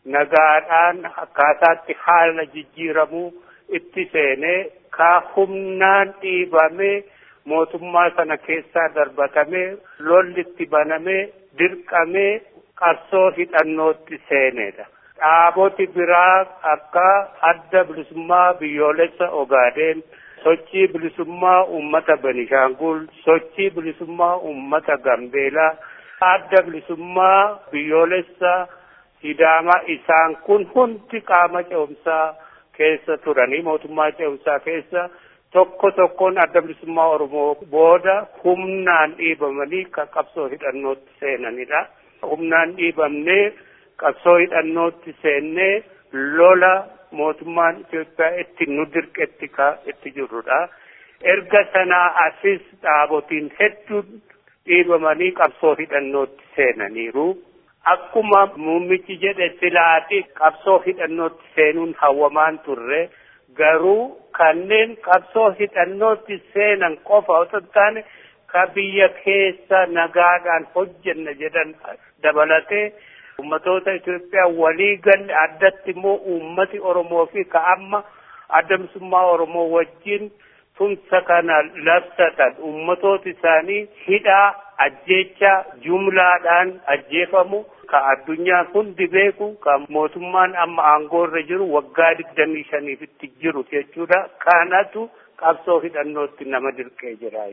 Speaker 18: nagaadhaan akkaataatti haala jijjiiramuu itti seenee ka humnaan dhiibamee mootummaa sana keessaa darbatamee lolli itti banamee dirqamee qabsoo hidhannootti seenedha. Dhaaboti biraa akka adda bilisummaa biyyoolessa Ogaadeen, sochii bilisummaa uummata Benishaangul, sochii bilisummaa uummata Gambeelaa, adda bilisummaa biyyoolessa Sidaamaa isaan kun hundi qaama ce'umsaa keessa turanii mootummaa ce'umsaa keessa tokko tokkoon adda bilisummaa Oromoo booda humnaan dhiibamanii kan qabsoo hidhannootti seenanidha. Humnaan dhiibamnee qabsoo hidhannootti seennee lola mootummaan Itoophiyaa itti nu dirqetti ka itti jirrudha. Erga sanaa asis dhaabotiin hedduun dhiibamanii qabsoo hidhannootti seenaniiru. Akkuma muummichi jedhe silaati qabsoo hidhannootti seenuun hawwamaan turre garuu kanneen qabsoo hidhannootti seenan qofa otoo hin taane ka biyya keessa nagaadhaan hojjenna jedhan dabalatee ummatoota Itoophiyaa walii galle addatti immoo uummati Oromoo fi ka amma adda bilisummaa Oromoo wajjin tumsa kana labsatan ummatooti isaanii hidhaa ajjeechaa jumlaadhaan ajjeefamu ka addunyaan hundi beeku ka mootummaan amma aangoorra jiru waggaa digdamii shaniifitti jiru jechuudha kanatu qabsoo hidhannootti nama dirqee jira.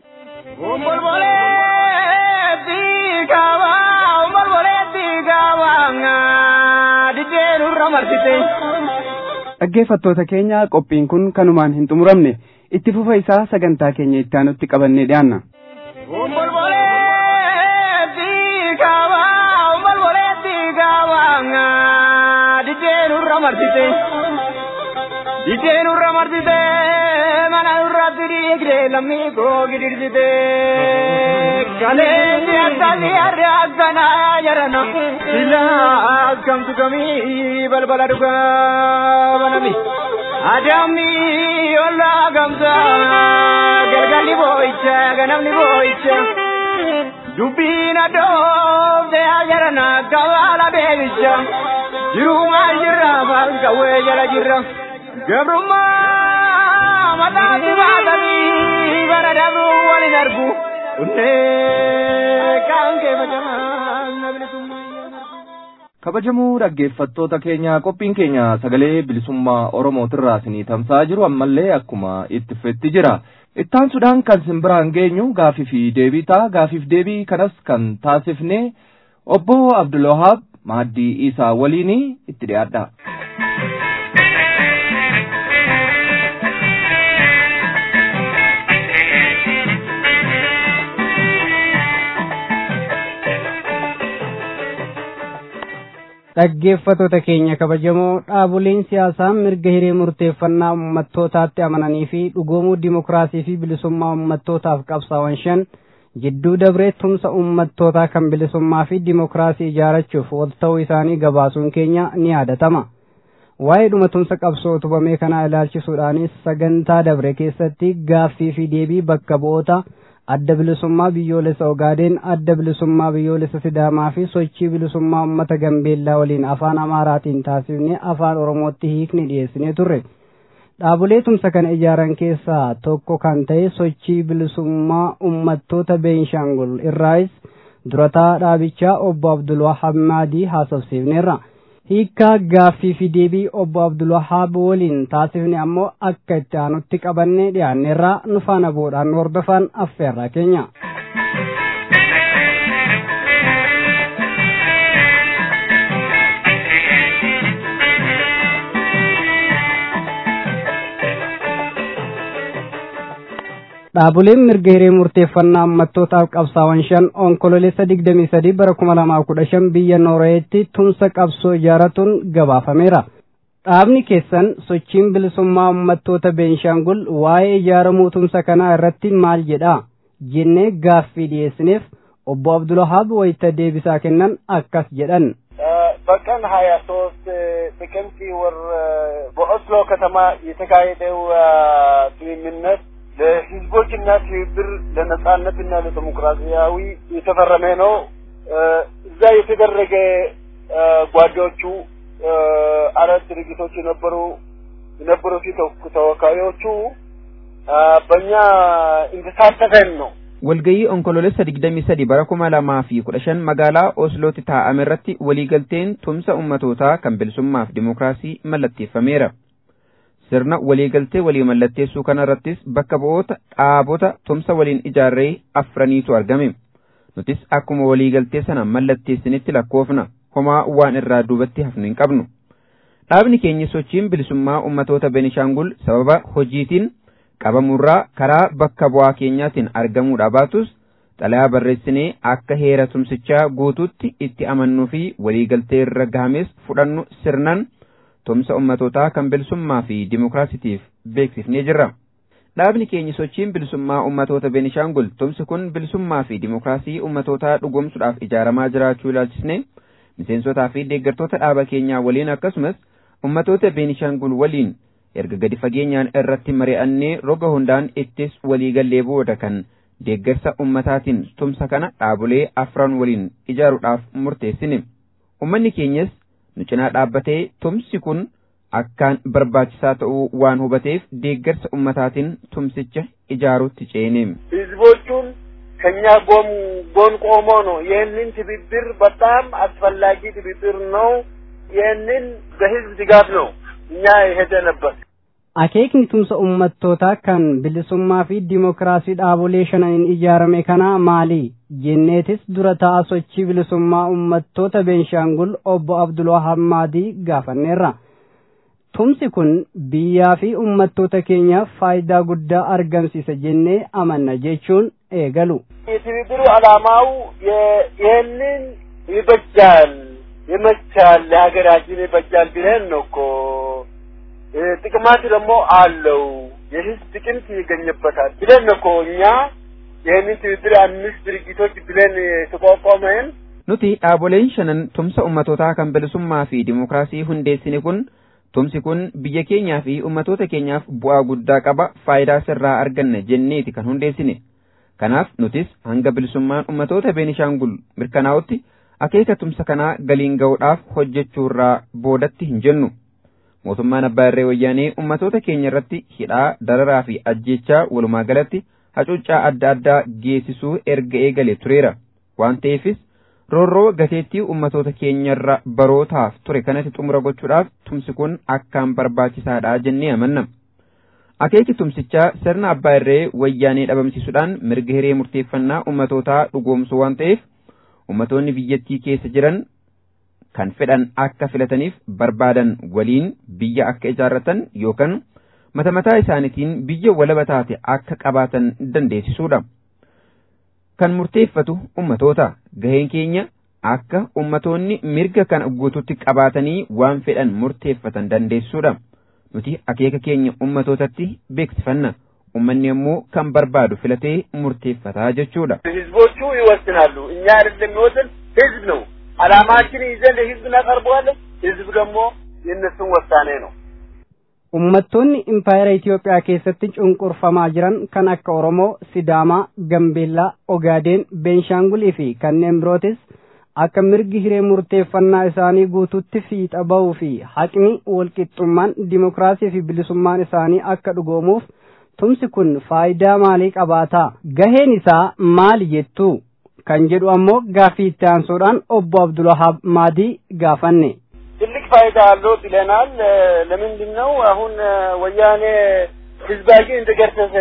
Speaker 2: Dhaggeeffattoota keenya qophiin kun kanumaan hin xumuramne itti fufa isaa sagantaa keenya itti aanutti qabannee dhiyaanna.
Speaker 5: Dijeen urra marsite mana irratti dhiigde lammii koo gidirsite kaleessi akkasi harre akkana jarana sila akkamtu kamii balbala dhugaa banami adamni olla gamsa galgalli boo'icha ganamni boo'icha dubbiin adoofte jarana gabaala beebicha jirumaa jirra falqawwee jala jirra. gabrummaa mataatti baatanii bara dabruu walin argu kunnee kaan kee
Speaker 3: kabajamoo dhaggeeffattoota keenya qophiin keenya sagalee bilisummaa oromootirraa isinii tamsa'aa jiru ammallee akkuma itti fufetti jira ittaansuudhaan kan isin biraan geenyu gaafii fi deebii ta'a gaafiif deebii kanas kan taasifne obbo abdulwahaab maaddii isaa waliin itti dhiyaadha.
Speaker 19: dhaggeeffattoota keenya kabajamoo dhaaboleen siyaasaa mirga hiree murteeffannaa ummattootaatti amananii fi dhugoomuu dimokiraasii fi bilisummaa ummattootaaf qabsaa'an shan jidduu dabree tumsa ummattootaa kan bilisummaa fi dimokiraasii ijaarachuuf wal ta'uu isaanii gabaasuun keenya ni yaadatama. Waa'ee dhuma tumsa qabsoo utubamee kanaa ilaalchisuudhaanis sagantaa dabre keessatti gaaffii fi deebii bakka bu'oota adda bilisummaa biyyoolessa Ogaadeen, adda bilisummaa biyyoolessa Sidaamaa fi sochii bilisummaa uummata Gambeellaa waliin afaan Amaaraatiin taasifnee afaan Oromootti hiikni dhiyeessinee turre. Dhaabolee tumsa kana ijaaran keessaa tokko kan ta'e sochii bilisummaa uummattoota Beenshaangul irraayis durataa dhaabichaa obbo Abdulwahaab Maadii haasofsiifneerra. hiikkaa gaaffii fi deebii obbo Abdulwahaab waliin taasifne ammoo akka itti aanutti qabannee dhiyaanneerraa nu faana bu'uudhaan hordofan affeerraa keenya. Dhaaboleen mirga hiree murteeffannaa ummattootaaf qabsaa'an shan onkololeessa digdamii sadii bara kuma lamaa kudha shan biyya Noorweetti tumsa qabsoo ijaaratuun gabaafameera. Dhaabni keessan sochiin bilisummaa ummattoota Beenshaangul waa'ee ijaaramuu tumsa kanaa irratti maal jedha jennee gaaffii dhiyeessineef obbo Abdulwahaab wayita deebisaa kennan akkas jedhan.
Speaker 10: በቀን ሀያ ሶስት ጥቅምት ወር በኦስሎ ከተማ የተካሄደው ስምምነት ለህዝቦችና ትብብር ለነጻነትና ለዲሞክራሲያዊ የተፈረመ ነው። እዛ የተደረገ ጓዶቹ አራት ድርጅቶች የነበሩ የነበሩት ተወካዮቹ በእኛ እንድሳተፈን ነው።
Speaker 1: walgayii onkoloolessa digdamii sadi bara kuma lamaa fi kudha shan magaalaa oslootti taa'ame irratti waliigalteen tumsa ummatootaa kan bilisummaaf dimokiraasii mallatteeffameera. Sirna waliigaltee walii mallatteessuu kana irrattis bakka bu'oota dhaabota tumsa waliin ijaarree afraniitu argame. Nutis akkuma waliigaltee sana mallatteessinitti lakkoofna homaa waan irraa duubatti hafnu hin qabnu. Dhaabni keenya sochiin bilisummaa ummatoota Benishaangul sababa hojiitiin qabamurraa karaa bakka bu'aa keenyaatiin argamuudha baatus xalayaa barreessinee akka heera tumsichaa guutuutti itti amannuu fi waliigaltee irra gahames fudhannu sirnan tumsa ummatootaa kan bilisummaa fi dimokiraasitiif beeksifnee jirra. Dhaabni keenya sochiin bilisummaa ummatoota Beenishaangul tumsi kun bilisummaa fi dimokiraasii ummatootaa dhugoomsuudhaaf ijaaramaa jiraachuu ilaalchisne miseensotaa fi deeggartoota dhaaba keenyaa waliin akkasumas ummatoota Beenishaangul waliin erga gadi fageenyaan irratti mari'annee roga hundaan ittis waliigallee booda kan deeggarsa ummataatiin tumsa kana dhaabolee afran waliin ijaaruudhaaf murteessine. Ummanni keenyas nu cinaa dhaabbatee tumsi kun akkaan barbaachisaa ta'uu waan hubateef deeggarsa ummataatiin tumsicha ijaaruutti ceene.
Speaker 10: ህዝቦቹን ከኛ ጎን ጎን ቆሞ ነው። ይህንን ትብብር በጣም አስፈላጊ ትብብር ነው። ይህንን በህዝብ ድጋፍ ነው እኛ የሄደንበት።
Speaker 19: akeekni tumsa ummattootaa kan bilisummaa fi dimokiraasii dhaabolee shananiin ijaarame kana maali jenneetis dura ta'a sochii bilisummaa ummattoota beenshaangul obbo abdulwahab maadii gaafanneerra tumsi kun biyyaa fi ummattoota keenyaaf faayidaa guddaa argamsiisa jennee amanna jechuun eegalu
Speaker 10: የትብብሩ ዓላማው ይህንን ይበጃል ይመቻል ለሀገራችን ይበጃል ብለን ነው እኮ ጥቅማት ደግሞ አለው የህዝብ ጥቅምት ይገኝበታል ብለን እኮ እኛ ይህንን ትብብር አምስት ድርጅቶች ብለን የተቋቋመን
Speaker 1: nuti dhaaboleen shanan tumsa ummatootaa kan bilisummaa fi dimokiraasii hundeessine kun tumsi kun biyya keenyaa fi ummatoota keenyaaf bu'aa guddaa qaba faayidaa sirraa arganna jenneeti kan hundeessine kanaaf nutis hanga bilisummaan ummatoota beenishaangul mirkanaa'utti akeeka tumsa kanaa galiin ga'uudhaaf hojjechuurraa boodatti hin jennu mootummaan abbaa irree wayyaanee ummatoota keenya irratti hidhaa dararaa fi ajjeechaa walumaa galatti hacuuccaa adda addaa geessisuu erga eegalee tureera waan ta'eefis roorroo gateettii ummatoota keenyarra barootaaf ture kanatti xumura gochuudhaaf tumsi kun akkaan barbaachisaadha jennee amanna. Akeeki tumsichaa sirna abbaa irree wayyaanee dhabamsiisuudhaan mirga hiree murteeffannaa ummatootaa dhugoomsuu waan ta'eef ummatoonni biyyattii keessa jiran kan fedhan akka filataniif barbaadan waliin biyya akka ijaarratan yookaan mata mataa isaaniitiin biyya walaba taate akka qabaatan dandeessisuudha. Kan murteeffatu ummatoota gaheen keenya akka ummatoonni mirga kana guututti qabaatanii waan fedhan murteeffatan dandeessisuudha. Nuti akeeka keenya ummatootatti beeksifanna. Ummanni immoo kan barbaadu filatee murteeffataa jechuudha.
Speaker 10: ህዝቦቹ ይወስናሉ። እኛ አይደለም የሚወስን ህዝብ ነው። አላማችን ይዘን ለህዝብ እናቀርበዋለን። ህዝብ ደግሞ የእነሱን ውሳኔ ነው።
Speaker 19: Uummattoonni impaayera Itoophiyaa keessatti cunqurfamaa jiran kan akka Oromoo, Sidaamaa, Gambeellaa, Ogaadeen, Beenshaangulii fi kanneen birootis akka mirgi hiree murteeffannaa isaanii guututti fiixa bahuu fi haqni walqixxummaan dimokiraasii fi bilisummaan isaanii akka dhugoomuuf tumsi kun faayidaa maalii qabaata? Gaheen isaa maali jettu? Kan jedhu ammoo gaaffii itti aansuudhaan obbo Abdulwahaab Maadii gaafanne.
Speaker 10: ትልቅ ፋይዳ አለው ብለናል። ለምንድን ነው አሁን ወያኔ ህዝባችን እንደገረሰሰ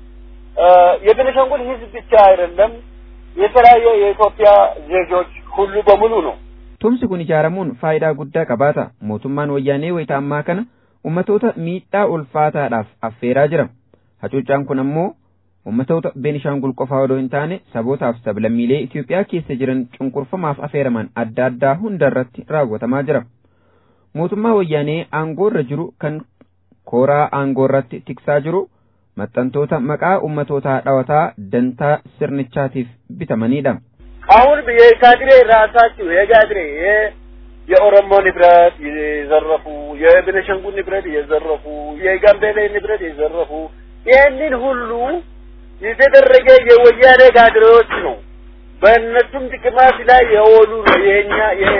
Speaker 10: የቤኒሻንጉል ህዝብ ብቻ አይደለም የተለያየ የኢትዮጵያ ዜጎች ሁሉ በሙሉ ነው።
Speaker 1: Tumsi kun ijaaramuun faayidaa guddaa qabaata. Mootummaan wayyaanee wayita ammaa kana ummatoota miidhaa ulfaataadhaaf affeeraa jira. Hacuuccaan kun ammoo ummatoota Beenishaangul qofaa odoo hin taane sabootaaf sablammiilee Itoophiyaa keessa jiran cunqurfamaaf affeeraman adda addaa hunda irratti raawwatamaa jira. Mootummaa wayyaanee aangoorra jiru kan kooraa aangoorratti tiksaa jiru maxxantoota maqaa ummatootaa dhawataa dantaa sirnichaatiif bitamanidha.
Speaker 10: አሁን የካድሬ ራሳችሁ የካድሬ የኦሮሞ ንብረት የዘረፉ የቤኒሻንጉል ንብረት የዘረፉ የጋምቤላ ንብረት የዘረፉ ይህንን ሁሉ የተደረገ የወያኔ ካድሬዎች ነው። በእነሱም ጥቅማት ላይ የወሉ ነው የኛ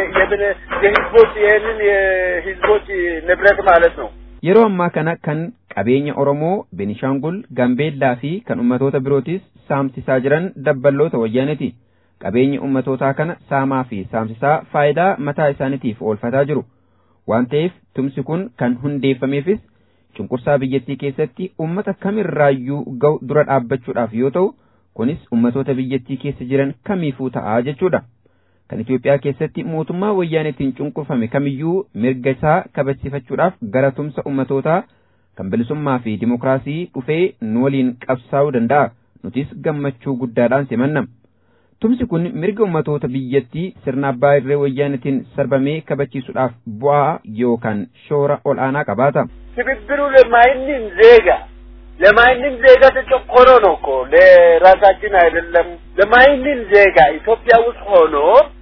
Speaker 10: የህዝቦች ይህንን የህዝቦች ንብረት ማለት ነው።
Speaker 1: Yeroo ammaa kana kan qabeenya Oromoo, Benishaangul, Gambeellaa fi kan ummatoota birootis saamsisaa jiran dabballoota wayyaaneeti. Qabeenya ummatootaa kana saamaa fi saamsisaa faayidaa mataa isaaniitiif oolfataa jiru. Waan ta'eef tumsi kun kan hundeeffameefis cunqursaa biyyattii keessatti ummata kamirraayyuu ga'u dura dhaabbachuudhaaf yoo ta'u, kunis ummatoota biyyattii keessa jiran kamiifuu ta'aa jechuudha. Kan Itoophiyaa keessatti mootummaa wayyaaneetiin cunqurfame kamiyyuu mirga isaa kabachiifachuudhaaf gara tumsa ummatootaa kan bilisummaa fi dimokiraasii dhufee nu waliin qabsaa'uu danda'a. Nutis gammachuu guddaadhaan simanna. Tumsi kun mirga ummatoota biyyattii sirna abbaa irree wayyaaneetiin sarbamee kabachiisuudhaaf bu'aa yookaan shoora ol'aanaa qabaata.
Speaker 10: ትብብሩ ለማንም ዜጋ ለማንም ዜጋ ተጨቆኖ ነው እኮ ለራሳችን አይደለም። ለማንም ዜጋ ኢትዮጵያ ውስጥ ሆኖ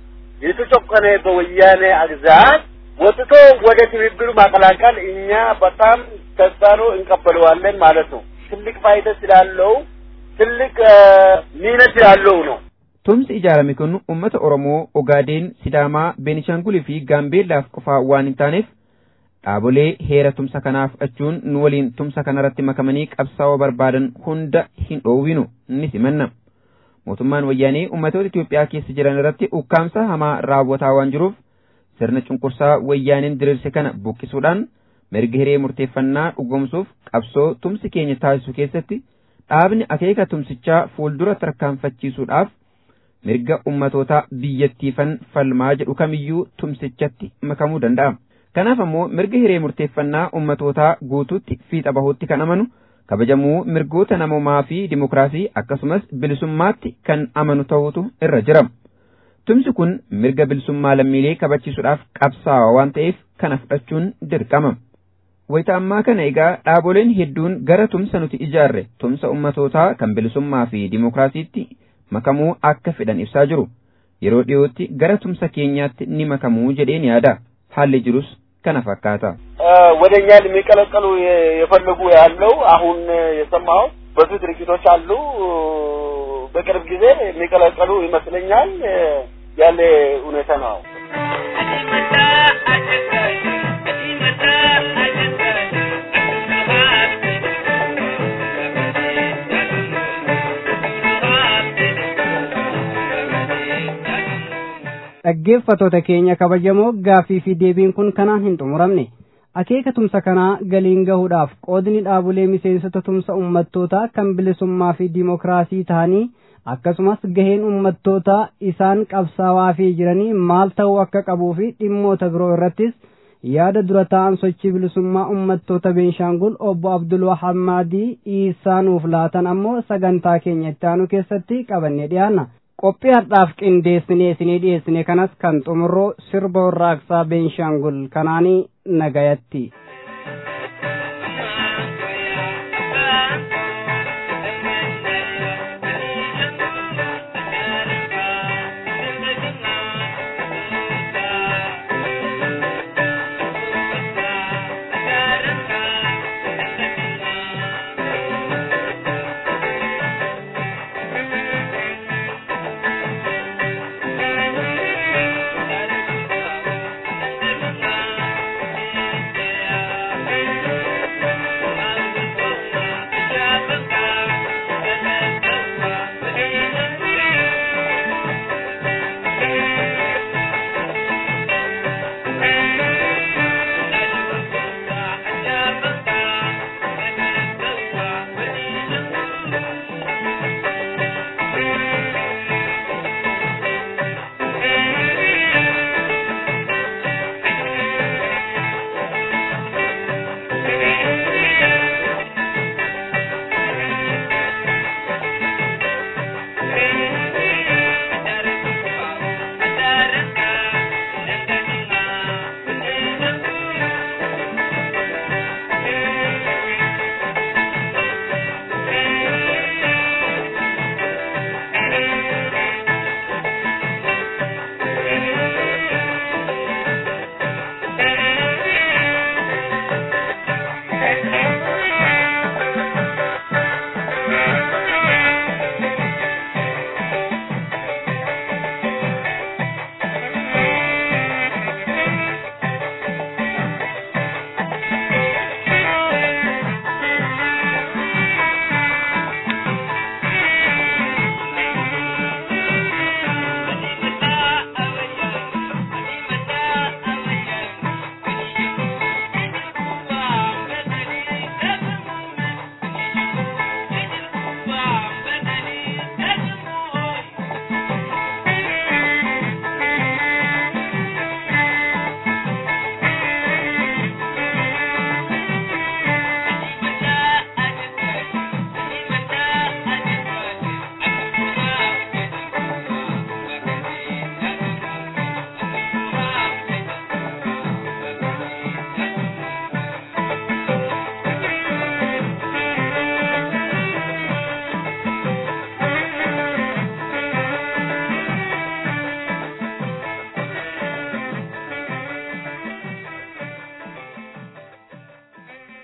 Speaker 10: የተጨቆነ በወያኔ አግዛት ወጥቶ ወደ ትብብሩ ማቀላቀል እኛ በጣም ተስፋ ነው እንቀበለዋለን ማለት ነው። ትልቅ ፋይዳ ስላለው ትልቅ ሚና ስላለው ነው።
Speaker 1: Tumsi ijaarame kun uummata Oromoo, Ogaadeen, Sidaamaa, Beenishaangulii fi Gaambeellaaf qofaa waan hin taaneef dhaabolee heera tumsa kanaaf achuun nu waliin tumsa kanarratti makamanii qabsaa'uu barbaadan hunda hin dhoowwinu ni simanna. Mootummaan wayyaanee uummatoota Itoophiyaa keessa jiran irratti ukkaamsa hamaa raawwataa waan jiruuf sirna cunqursaa wayyaaneen diriirse kana buqqisuudhaan mirga hiree murteeffannaa dhugoomsuuf qabsoo tumsi keenya taasisu keessatti dhaabni akeeka tumsichaa fuuldura tarkaanfachiisuudhaaf mirga ummatootaa biyyattiifan falmaa jedhu kamiyyuu tumsichatti makamuu danda'a. Kanaaf ammoo mirga hiree murteeffannaa ummatootaa guutuutti fiixa bahuutti kan amanu kabajamuu mirgoota namoomaa fi dimokiraasii akkasumas bilisummaatti kan amanu ta'utu irra jira. Tumsi kun mirga bilisummaa lammiilee kabachiisuudhaaf qabsaa'aa waan ta'eef kana fudhachuun dirqama. Wayita ammaa kana egaa dhaaboleen hedduun gara tumsa nuti ijaarre tumsa ummatootaa kan bilisummaa fi dimokiraasiitti makamuu akka fedhan ibsaa jiru. Yeroo dhiyootti gara tumsa keenyaatti ni makamuu jedheen yaada. Haalli jirus kana fakkaata.
Speaker 10: ወደ እኛ የሚቀለቀሉ የፈለጉ ያለው አሁን የሰማው ብዙ ድርጅቶች አሉ። በቅርብ ጊዜ የሚቀለቀሉ ይመስለኛል ያለ ሁኔታ ነው።
Speaker 19: dhaggeeffatoota keenya kabajamoo gaaffii fi deebiin kun kanaan hin xumuramne akeeka tumsa kanaa galiin gahuudhaaf qoodni dhaabolee miseensota tumsa ummattootaa kan bilisummaa fi diimokiraasii ta'anii akkasumas gaheen ummattootaa isaan qabsaawaa fi jiranii maal ta'uu akka qabuu fi dhimmoota biroo irrattis yaada dura ta'an sochii bilisummaa ummattoota beenshaangul obbo abdul wahab maadii isaanuuf laatan ammoo sagantaa keenya itti aanu keessatti qabannee dhiyaanna qophii har'aaf qindeessinee isinii dhiyeessine kanas kan xumurroo sirba warraaqsaa beenshaangul kanaanii nagayatti.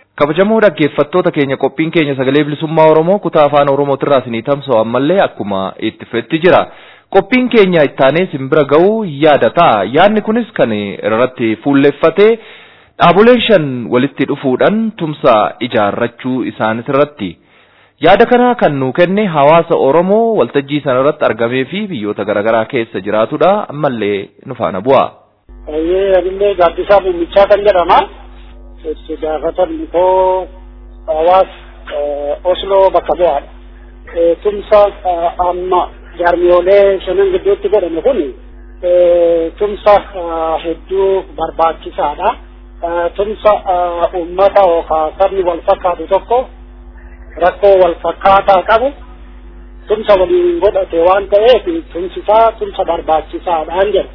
Speaker 3: kabajamoo dhaggeeffattoota keenya qophiin keenya sagalee bilisummaa oromoo kutaa afaan oromootirraa isinii tamsa'u ammallee akkuma itti fufetti jira qophiin keenya ittaanee simbira ga'uu yaada ta'a yaadni kunis kan irratti fuulleffatee dhaaboleen shan walitti dhufuudhaan tumsa ijaarrachuu isaanis irratti yaada kana kan nuu kenne hawaasa oromoo waltajjii sana irratti argamee fi biyyoota garaagaraa keessa jiraatudha ammallee nu faana bu'a.
Speaker 16: Ayyee anillee gaaddisaa muumichaa kan jedhama. itti gaafatamni koo hawaas Osloo bakka bu'aadha. Tumsa amma jaarmiyoolee shanan gidduutti godhame kun tumsa hedduu barbaachisaadha. Tumsa uummata yookaan sabni wal fakkaatu tokko rakkoo wal fakkaataa qabu tumsa waliin godhate waan ta'eef tumsisaa tumsa barbaachisaadhaan jedha.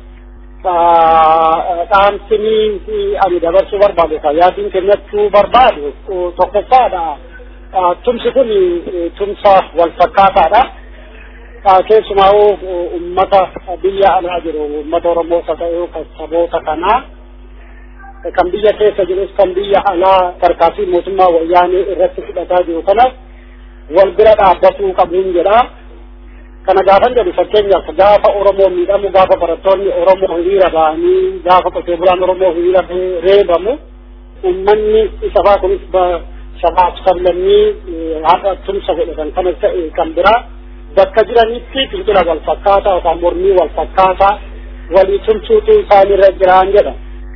Speaker 16: dhaamsinii ani dabarsuu barbaadu yaadiin kennachuu barbaadu tokkoffaadha. Tumsi kun tumsa wal fakkaataadha. Keessumaa uummata biyya alaa jiru uummata Oromoo ta'uu kan saboota kanaa kan biyya keessa jirus kan biyya alaa tarkaanfii mootummaa wayyaanee irratti fudhataa jiru kanas wal bira dhaabbatuu qabuun jedha. kana gaafan jedhu fakkeenyaaf gaafa oromoo miidhamu gaafa barattoonni oromoo hiriira ba'anii gaafa qotee bulaan oromoo hiriira reebamu ummanni sabaa kunis sabaaf sablammii haadha tumsa godhatan kana ta'e kan biraa bakka jiranitti fincila wal fakkaataa yookaan mormii wal fakkaataa walii tumsuutu isaanirra jiraan jedha.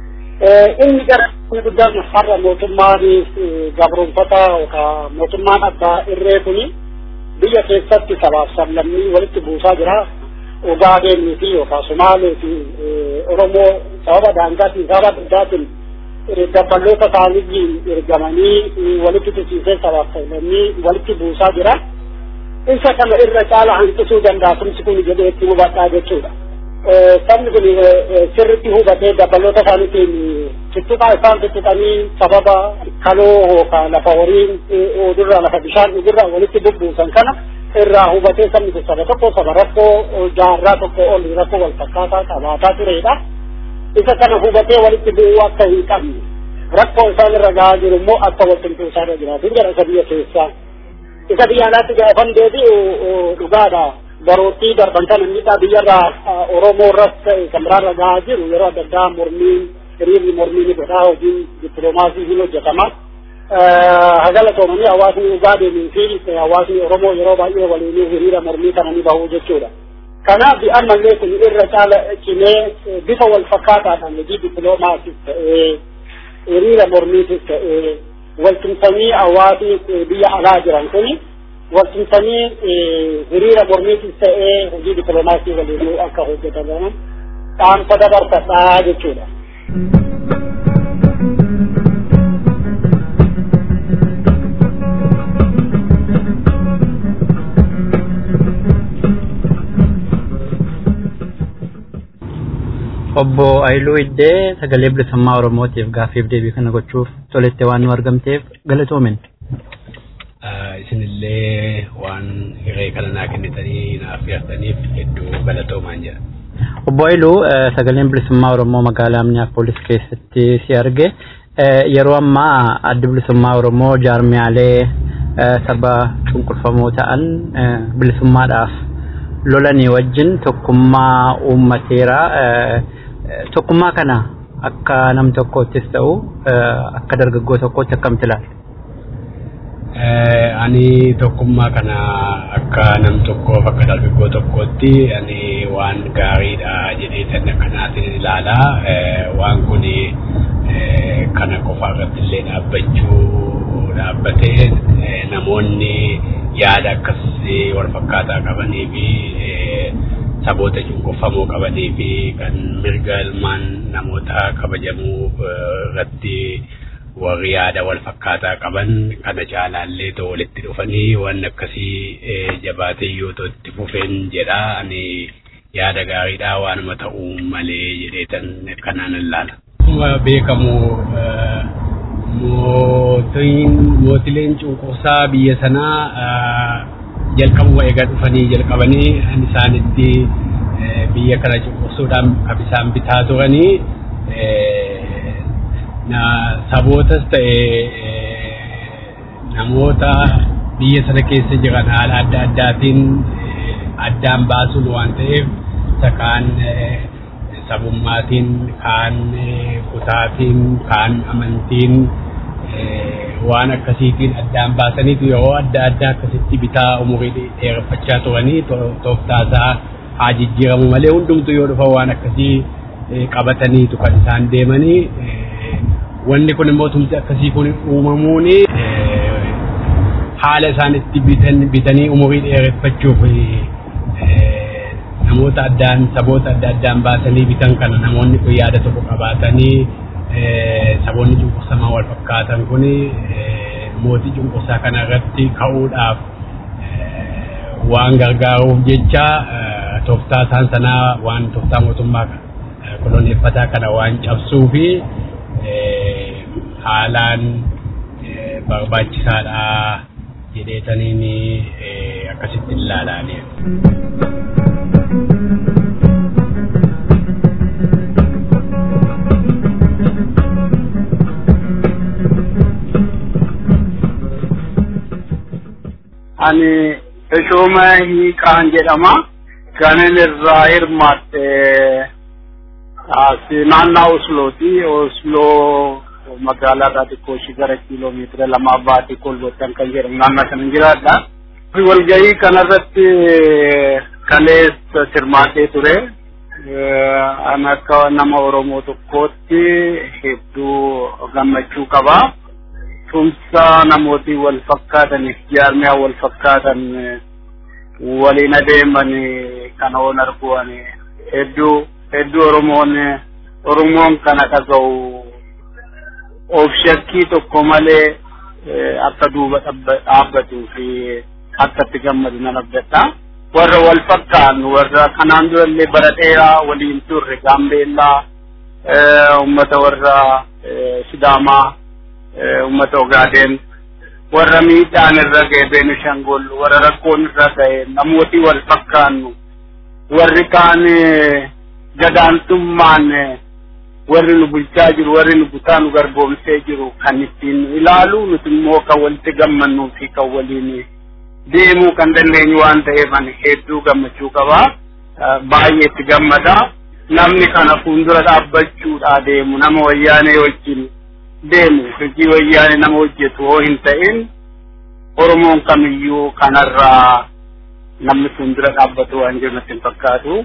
Speaker 16: Inni gara inni guddaan har'a mootummaan gabroonfataa yookaan mootummaan abbaa irree kuni biyya keessatti sabaaf sablammii walitti buusaa jira. Ogaadeenii fi yookaan Somaalee fi Oromoo sababa daangaatiin sababa addaatiin dabballoota isaaniitiin ergamanii walitti tusiisee sabaaf sablammii walitti buusaa jira. Isa kana irra caala hanqisuu danda'a tumsi kun jedhee itti hubadhaa jechuudha. Sabni kun sirritti hubatee dabballoota isaaniitiin tuttuqaa isaan tuttuqanii sababa kaloo yookaan lafa horiin odurraa lafa bishaan dhugurraa walitti bubbuusan kana irraa hubatee sabni kun saba tokko saba rakkoo jaarraa tokko ol rakkoo wal fakkaataa qabaataa turedha. Isa kana hubatee walitti bu'uu akka hin qabne rakkoo isaan irra gahaa jiru immoo akka wal tumtuusaa irra jiraatu jedha isa biyya keessaa. Isa biyya alaatti gaafan deebi'u dhugaadha. Baroottii darban kana miidhaa biyyarraa Oromoo irras ta'e kan biraarra gahaa jiru yeroo adda addaa mormiin hiriirri mormii ni godhaa hojiin dippiloomaasii ni hojjetama. Hagala toomanii hawaasni Ugaadeenii fi hawaasni Oromoo yeroo baay'ee waliin hiriira mormii kana ni bahu jechuudha. Kanaaf ammallee kun irra caala cimee bifa wal fakkaataadhaan hojii dippiloomaasiis ta'ee hiriira mormiitis ta'ee waltumsanii hawaasni biyya alaa jiran kuni waltumsanii hiriira mormiitis ta'ee hojii dippiloomaasii waliin akka hojjetaman dhaamsa dabarsadhaa jechuudha.
Speaker 4: obbo Ayiluu Iddee sagalee bilisummaa Oromootiif gaaffiif deebii kana gochuuf tolettee waan nu argamteef galatoomin.
Speaker 20: Isinillee waan hiree kana naa kennitanii naaf yaastaniif hedduu galatoomaan jira.
Speaker 4: Obbo Ayiluu sagaleen bilisummaa Oromoo magaalaa Minneapolis keessatti si arge yeroo ammaa addi bilisummaa Oromoo jaarmiyaalee saba cunqurfamoo ta'an bilisummaadhaaf lolanii wajjin tokkummaa uummateera. tokkummaa kana akka nam tokkoottis ta'u akka dargaggoo tokkootti akkamitti ilaala?
Speaker 20: Ani tokkummaa kana akka nam tokkoof akka dargaggoo tokkootti ani waan gaariidha jedhee sana kanaatiin ilaala. Waan kun kana qofa irratti illee dhaabbachuu dhaabbatee namoonni yaada akkas wal fakkaataa qabanii fi saboota cunqurfamoo qabanii fi kan mirga ilmaan namoota kabajamuu irratti warri yaada wal fakkaataa qaban kana caalaallee ta'u walitti dhufanii waan akkasii jabaatee yoo ta'u itti fufeen jedha ani yaada gaariidhaa waanuma ta'uu malee jedheetan kanaan ilaala. Akkuma beekamu mootileen cunqursaa biyya sanaa jalqabuma egaa dhufanii jalqabanii isaanitti biyya kana cunqursuudhaan kan isaan bitaa turanii na sabootas ta'e namoota biyya sana keessa jiran haala adda addaatiin addaan baasuun waan ta'eef isa kaan sabummaatiin kaan kutaatiin kaan amantiin waan akkasiitiin addaan baasaniitu yeroo adda addaa akkasitti bitaa umurii dheereffachaa turanii tooftaasaa haa jijjiiramu malee hundumtu yoo dhufa waan akkasii qabataniitu kan isaan deemanii wanni kun immoo tumti akkasii kun uumamuun haala isaan itti bitanii umurii dheereffachuuf namoota addaan saboota adda addaan baasanii bitan kana namoonni kun yaada tokko qabaatanii saboonni cunqursamaa wal fakkaatan kun mootii cunqursaa kana irratti ka'uudhaaf waan gargaaruuf jecha tooftaa isaan sanaa waan tooftaa mootummaa koloneeffataa kana waan cabsuu fi haalaan barbaachisaadha jedheetaniin akkasitti ilaalaanii.
Speaker 16: ani Teshooma Hiiqaan jedhama. Kanin irraa hirmaatte naannaa Oslooti. Osloo magaalaa irraa xiqqoo ishii gara kiiloomeetira lamaa baatee kolbottan kan jedhamu naannoo sana jiraadha. Walgahii kanarratti kaleessa hirmaatee ture. An akka nama Oromoo tokkootti hedduu gammachuu qaba. tumsa namooti wal fakkaatan jaarmiyaa wal fakkaatan waliin adeeman kana oon arguan hedduu hedduu oromoon oromoon kana dhaga'u of shakkii tokko malee akka duuba dhaabbatuu fi akka itti gammadu nan abdadha. Warra wal fakkaan warra kanaan durallee bara dheeraa waliin turre gaambeellaa ummata warra sidaamaa ummata Ogaaden warra miidhaan irra ga'e Beenishangol warra rakkoon irra ga'e namooti wal fakkaannu warri kaan gadaantummaan warri nu bulchaa jiru warri nu butaa nu garboomsee jiru kan ittiin ilaalu nuti immoo kan walitti gammannuu fi kan waliin deemuu kan dandeenyu waan ta'eef ani hedduu gammachuu qaba baay'ee itti gammada namni kana fuuldura dhaabbachuudhaa deemu nama wayyaanee wajjin deemu hojii wayyaane nama hojjetu hoo hin ta'in oromoon kamiyyuu kanarraa namni fuuldura dhaabbatu waan jiru natti hin fakkaatu.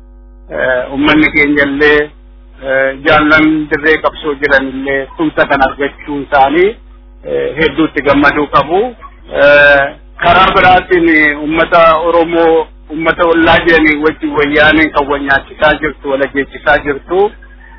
Speaker 16: Uummanni keenya illee jaallan dirree qabsoo jiran illee tumsa kan argachuun isaanii hedduutti gammaduu qabu. Karaa biraatiin uummata Oromoo uummata ollaa jiranii wajjin wayyaaneen kan wal nyaachisaa jirtu wal ajjeechisaa jirtu.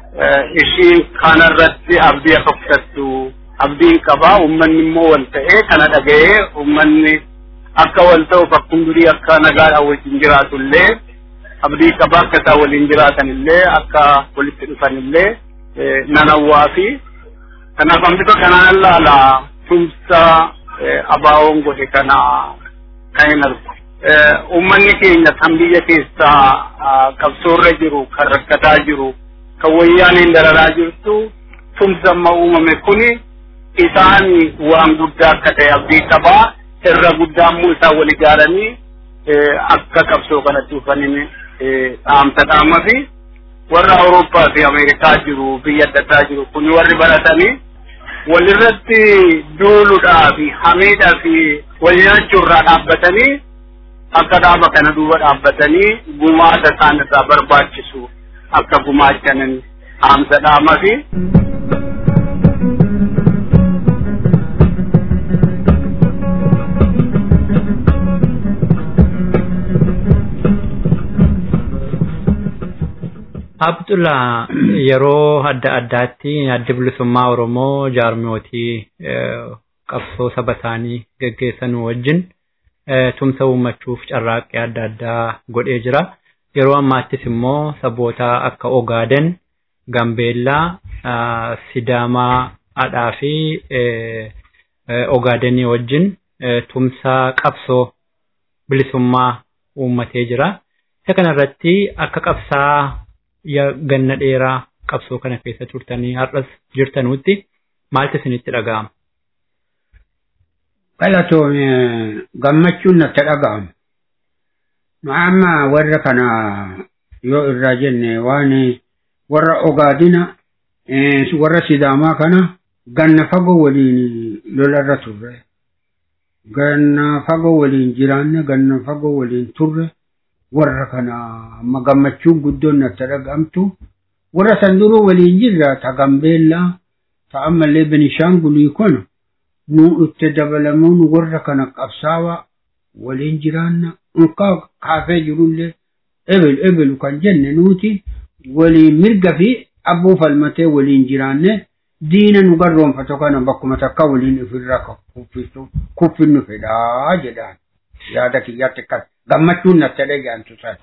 Speaker 16: ishiin kanarratti abdii akka kutattu abdiin qabaa uummanni immoo wal ta'ee kana dhaga'ee uummanni akka wal ta'uuf akkuma durii akka nagaadhaan wajjin jiraatu illee abdii qabaa akka isaan waliin jiraatan illee akka walitti dhufan illee nan hawwaa fi kanaaf bifa kanaan ilaala tumsa abaawoon godhe kana kan hin argu. Uummanni keenya kan biyya keessaa qabsoorra jiru kan rakkataa jiru kan wayyaaniin dararaa jirtu tumsa amma uumame kuni isaan waan guddaa akka ta'e abdii qabaa irra guddaa immoo isaan wal ijaaranii akka qabsoo kanatti dhufaniin dhaamsa dhaama fi warra Awurooppaa fi Ameerikaa jiru biyya adda addaa jiru kuni warri baratanii walirratti duuluudhaa fi hamiidhaa fi wal nyaachuurraa dhaabbatanii akka dhaaba kana duuba dhaabbatanii gumaata isaan irraa barbaachisu akka gumaachanin dhaamsa dhaama fi
Speaker 21: Abdullah yeroo adda addaatti adda bilisummaa Oromoo jaarmiyootii qabsoo saba isaanii geggeessan wajjin tumsa uummachuuf carraaqqii adda addaa godhee jira. Yeroo ammaattis immoo saboota akka Ogaaden, Gambeellaa, Sidaamaa, Adhaa fi Ogaadenii wajjin tumsa qabsoo bilisummaa uummatee jira. Isa kanarratti akka qabsaa ganna dheeraa qabsoo kana keessa turtanii har'as jirtanutti maaltu isinitti dhaga'ama?
Speaker 6: Galatoome gammachuun natti dhaga'amu. Nu amma warra kana yoo irraa jenne waan warra ogaadina warra sidaamaa kana ganna fagoo waliin lolarra turre. Ganna fagoo waliin jiraanne ganna fagoo waliin turre warra kana amma gammachuun guddoon natti dhaga'amtu. Warra san duruu waliin jirra ta Gambeellaa ta ammallee Benishaangulii kun nu itti dabalamuun warra kana qabsaawaa waliin jiraanna unkaa kaafee jirullee ebel ebelu kan jenne nuti waliin mirga fi abbuu falmatee waliin jiraanne diina nu garroonfatu kana bakkuma takka waliin ofirraa kuffinnu fedhaa jedhaan yaada kiyyaatti akkas gammachuun natti dhaga'amtu sana.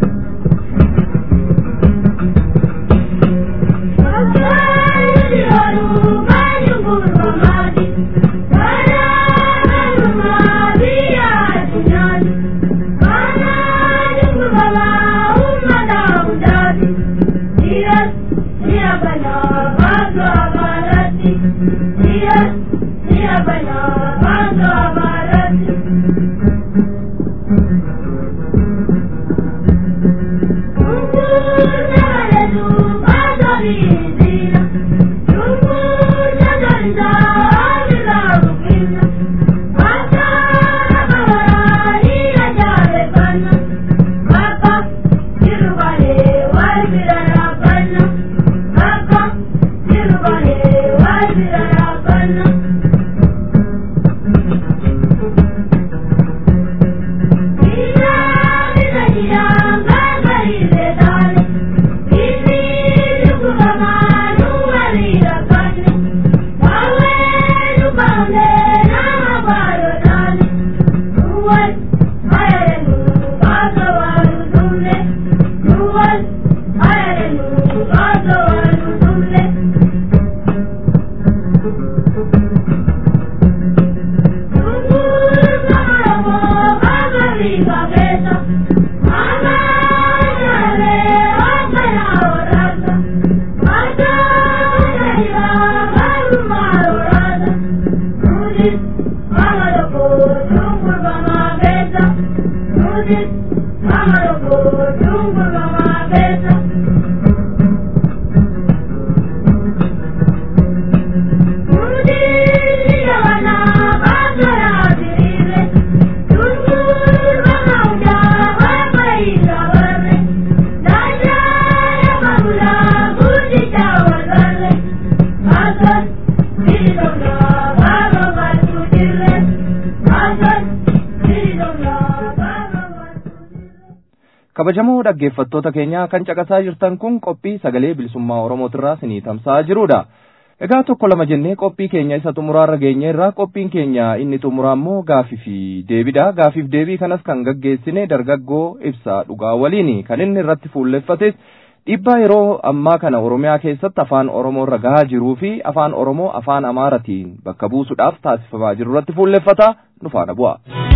Speaker 3: kabajamoo dhaggeeffattoota keenya kan caqasaa jirtan kun qophii sagalee bilisummaa oromootirraa sinii tamsa'aa jirudha. Egaa tokko lama jennee qophii keenya isa xumuraarra geenye irraa qophiin keenya inni xumuraa immoo gaafii fi deebidha. Gaafiif deebii kanas kan gaggeessine dargaggoo ibsaa dhugaa waliini kan inni irratti fuulleffates dhiibbaa yeroo ammaa kana Oromiyaa keessatti afaan Oromoo irra gahaa jiruu fi afaan Oromoo afaan Amaaratiin bakka buusuudhaaf taasifamaa jiru irratti fuulleffata nu faana bu'a.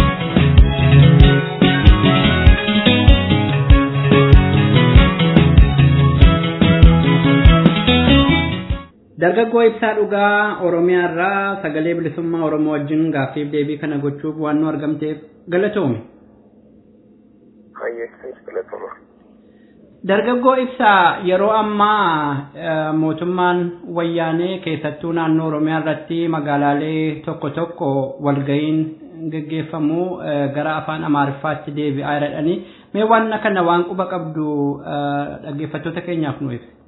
Speaker 21: Dargaggoo ibsaa dhugaa Oromiyaa irraa sagalee bilisummaa Oromoo wajjin gaaffiif deebii kana gochuuf waan nu argamteef galatoome. Dargaggoo ibsaa yeroo ammaa mootummaan wayyaanee keessattuu naannoo Oromiyaa irratti magaalaalee tokko tokko walga'iin geggeeffamu gara afaan Amaariffaatti deebi'aa jedhanii mee waan kana waan quba qabdu dhaggeeffattoota keenyaaf nu ibsa.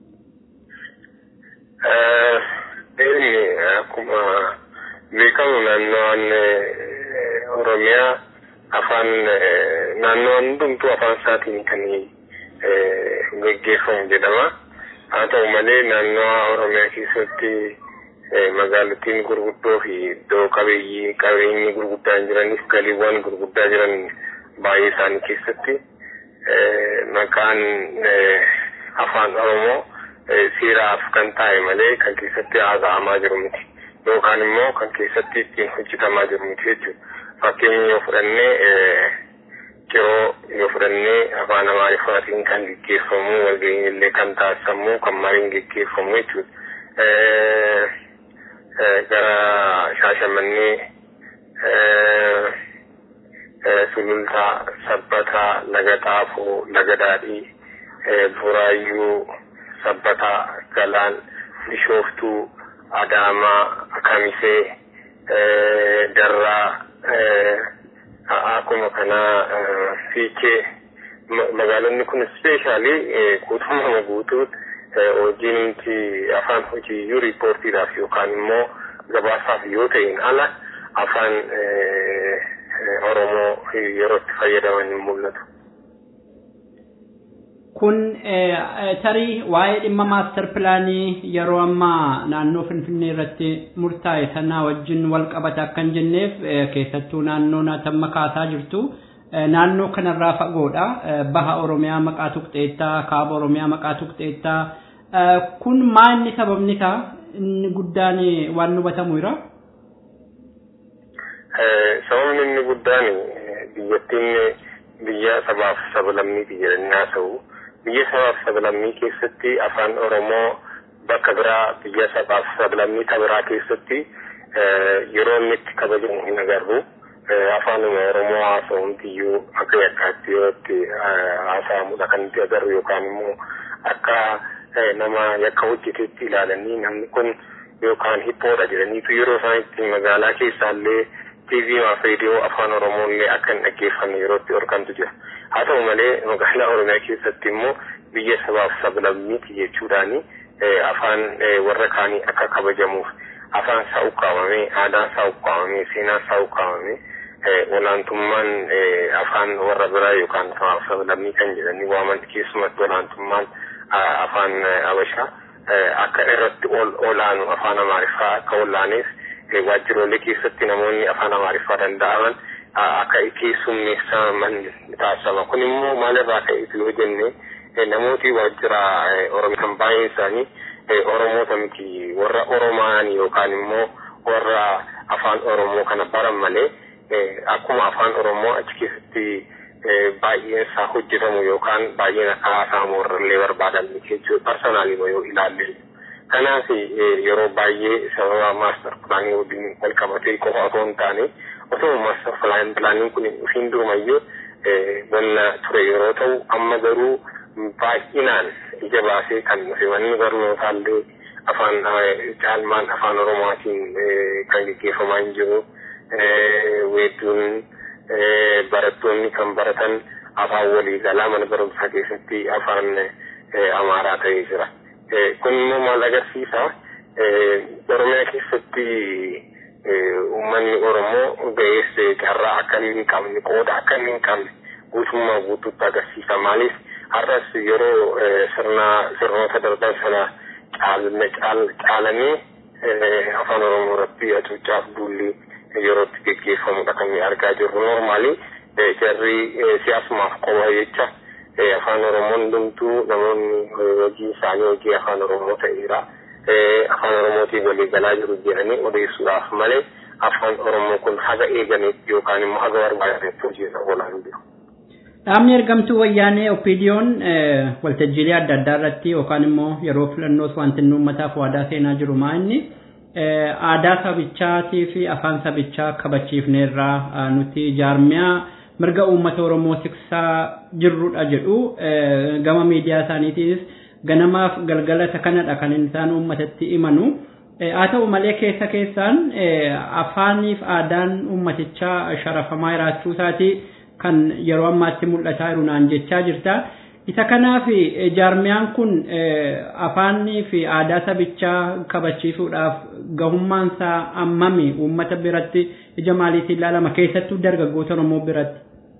Speaker 22: akkuma beekamu naannoon Oromiyaa afaan naannoon hundumtuu afaan isaatiin kan gaggeeffamu jedhama. Haa ta'u malee naannoo Oromiyaa keessatti magaalattiin gurguddoo fi iddoo qabeeyyii qabeenyi gurguddaan jiranis galiiwwan gurguddaa jiran baay'ee isaanii keessatti maqaan afaan Oromoo seeraaf kan taa'e malee kan keessatti haasa'amaa jiru miti yookaan immoo kan keessatti ittiin hojjetamaa jiru miti jechuudha. Fakkeenya yoo fudhannee yeroo yoo fudhannee afaan amaariffaatiin kan gaggeeffamu walga'iin illee kan taasifamu kan mariin gaggeeffamu jechuudha. Gara shaashamannee sulultaa, sabbataa, laga xaafoo, laga daadhii, buraayyuu, sabbataa, galaan, bishooftuu, adaamaa, kamisee, darraa, akkuma kanaa fiichee magaalonni kun ispeeshaalii guutummaa guutuu hojiin nuti afaan hojiiyyuu riippoortiidhaaf yookaan immoo gabaasaaf yoo ta'in ala afaan Oromoo yeroo itti fayyadaman hin mul'atu.
Speaker 21: Kun tarii waa'ee dhimma maastar pilaanii yeroo ammaa naannoo Finfinnee irratti murtaa'e sanaa wajjin wal qabata akka hin jenneef keessattuu naannoo naatamma kaasaa jirtu naannoo kanarraa fagoodha. Baha Oromiyaa maqaa tuqxeettaa, kaaba Oromiyaa maqaa tuqxeettaa. Kun maa inni sababni isaa inni guddaan waan hubatamu jira?
Speaker 22: Sababni inni guddaan biyyattiin biyya sabaaf sablammii jedhanii haasa'u. biyya sabaaf sablammii keessatti afaan oromoo bakka biraa biyya sabaaf sablammii biraa keessatti yeroo inni itti kabajamu hin agarru afaanuma oromoo haasa'umtiyyuu akka yakkaatti yoo itti haasa'amudha kan itti agarru yookaan immoo akka nama yakka hojjetetti ilaalanii namni kun yookaan hiphoodha jedhaniitu yeroo isaan itti magaalaa keessaallee TV fi reediyoo afaan oromoollee akka hin dhaggeeffanne yeroo itti horkantu jira. haa ta'u malee magaalaa oromiyaa keessatti immoo biyya sabaaf sablammiiti jechuudhaani afaan warra kaanii akka kabajamuuf afaan isaa ukkaamamee aadaan isaa ukkaamamee seenaan isaa ukkaamamee olaantummaan afaan warra biraa yookaan sabaaf sablammii kan jedhanii waaman keessumatti olaantummaan afaan habashaa akka irratti olaanu afaan amaariffaa akka olaaneef waajjiroolee keessatti namoonni afaan amaariffaa danda'aman akka keessummeessaman taasifama. Kun immoo maalirraa ka'eetu yoo jenne namooti waajjira Oromiyaa baay'een isaanii Oromoota miti warra Oromaan yookaan immoo warra afaan Oromoo kana baran malee akkuma afaan Oromoo achi keessatti baay'een isaa hojjetamu yookaan baay'een akka haasa'amu warrallee barbaadan jechuudha. Parsanaalii yoo ilaalle. Kanaaf yeroo baay'ee sababa maastar pilaanii waliin wal qabatee qofa otoo hin taane osoo maastar pilaaniin kun ofiin durumayyuu wanna ture yeroo ta'u amma garuu baay'inaan ija baasee kan dhufe wanni barnootaallee afaan caalmaan afaan oromootiin kan gaggeeffamaa hin jiru weedduun barattoonni kan baratan afaan waliigalaa mana barumsaa keessatti afaan amaaraa ta'ee jira. Kun immoo maal agarsiisa? Oromiyaa keessatti uummanni Oromoo ga'ees carraa akka inni hin qabne qooda akka inni hin qabne guutummaa guutuutti agarsiisa. Maaliif har'as yeroo sirna sirnoota darban sana caalanii afaan Oromoo irratti hacuuccaaf duulli yeroo itti gaggeeffamudha kan argaa jirru. Normaalii jarri siyaasumaaf qofa jecha afaan Oromoon hundumtuu namoonni hojii isaanii hojii afaan Oromoo ta'eera. afaan oromootiin walii galaa jiru jedhanii odeessuudhaaf malee afaan oromoo kun haga eegameetti yookaan immoo haga barbaadetti hojiirra oolaa hin jiru.
Speaker 21: Dhaabni ergamtuu wayyaanee opiidiyoon waltajjiilee adda addaa irratti yookaan immoo yeroo filannoos wanti inni uummataaf waadaa seenaa jiru maa inni aadaa sabichaatii fi afaan sabichaa kabachiifneerraa nuti jaarmiyaa mirga uummata oromoo tiksaa jirrudha jedhu gama miidiyaa isaaniitiinis ganamaaf galgalata kanadha kan isaan uummatatti himanu. Haa ta'u malee keessa keessaan afaaniif aadaan uummatichaa sharafamaa jiraachuu isaatii kan yeroo ammaatti mul'ataa jiru naan jechaa jirta. Isa kanaaf jaarmiyaan kun afaanii fi aadaa sabichaa kabachiisuudhaaf gahummaan isaa ammami uummata biratti ija maaliitiin ilaalama keessattuu dargaggoota Oromoo biratti.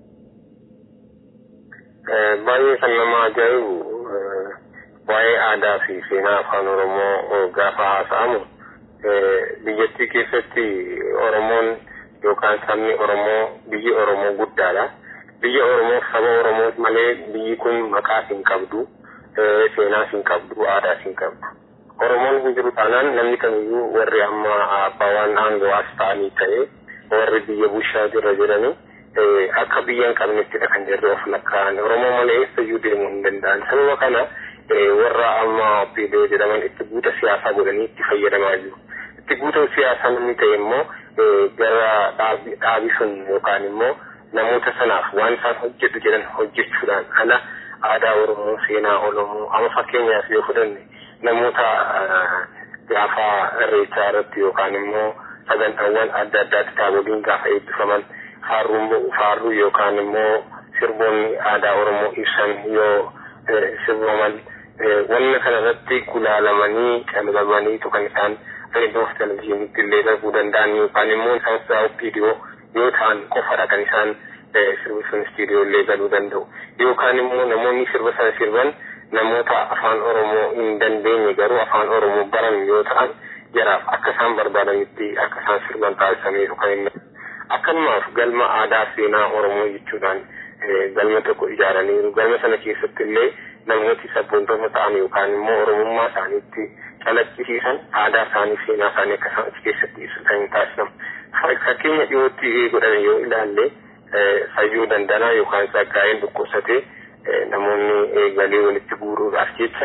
Speaker 22: Baay'ee kan nama ajaa'ibu waa'ee aadaa fi seenaa afaan oromoo gaafa haasa'amu biyyattii keessatti oromoon yookaan sabni oromoo biyyi oromoo guddaadha. Biyya oromoof saba oromoo malee biyyi kun maqaas hin qabdu, seenaas hin qabdu, aadaas hin qabdu. Oromoon hin jiru taanaan namni kamiyyuu warri amma abbaan aangawaas ta'anii ta'e warri biyya bushaa irra jiranii akka biyya hin qabnettidha kan jirre of lakkaa'an. Oromoo malee eessayyuu deemuu hin danda'an. Sababa kana warra amma opiidoo jedhaman itti buuta siyaasaa godhanii itti fayyadamaa jiru. itti guutuu siyaasaa namni ta'e immoo gara dhaabii sun yookaan immoo namoota sanaaf waan isaan hojjetu jedhan hojjechuudhaan ala aadaa Oromoo, seenaa Oromoo, amma fakkeenyaaf yoo fudhanne namoota gaafa irreechaa irratti yookaan immoo sagantaawwan adda addaatti taaboliin gaafa eebbifaman faarruu yookaan immoo sirboonni aadaa Oromoo ibsan yoo sirbaman wanna kana irratti gulaalamanii qalbamanii kan isaan reediyoo fi televizyiiniitti illee darbuu danda'an yookaan immoo isaan sa'a viidiyoo yoo ta'an qofadha kan isaan sirbi sun istiidiyoo illee galuu danda'u yookaan immoo namoonni sirba sana sirban namoota afaan oromoo hin dandeenye garuu afaan oromoo baran yoo ta'an jaraaf akka isaan barbaadanitti akka isaan sirban taasisameeru kan inni akkanumaaf galma aadaa seenaa oromoo jechuudhaan galma tokko ijaaraniiru galma sana keessatti illee namooti sabboontoota ta'an yookaan immoo oromummaa isaaniitti calaqqisiisan aadaa isaanii seenaa isaanii akka isaan achi keessatti ibsatan taasifamu. Fakkeenya dhiyootti godhame yoo ilaalle fayyuu dandanaa yookaan saggaa'een dhukkubsatee namoonni galii walitti guuruudhaaf jecha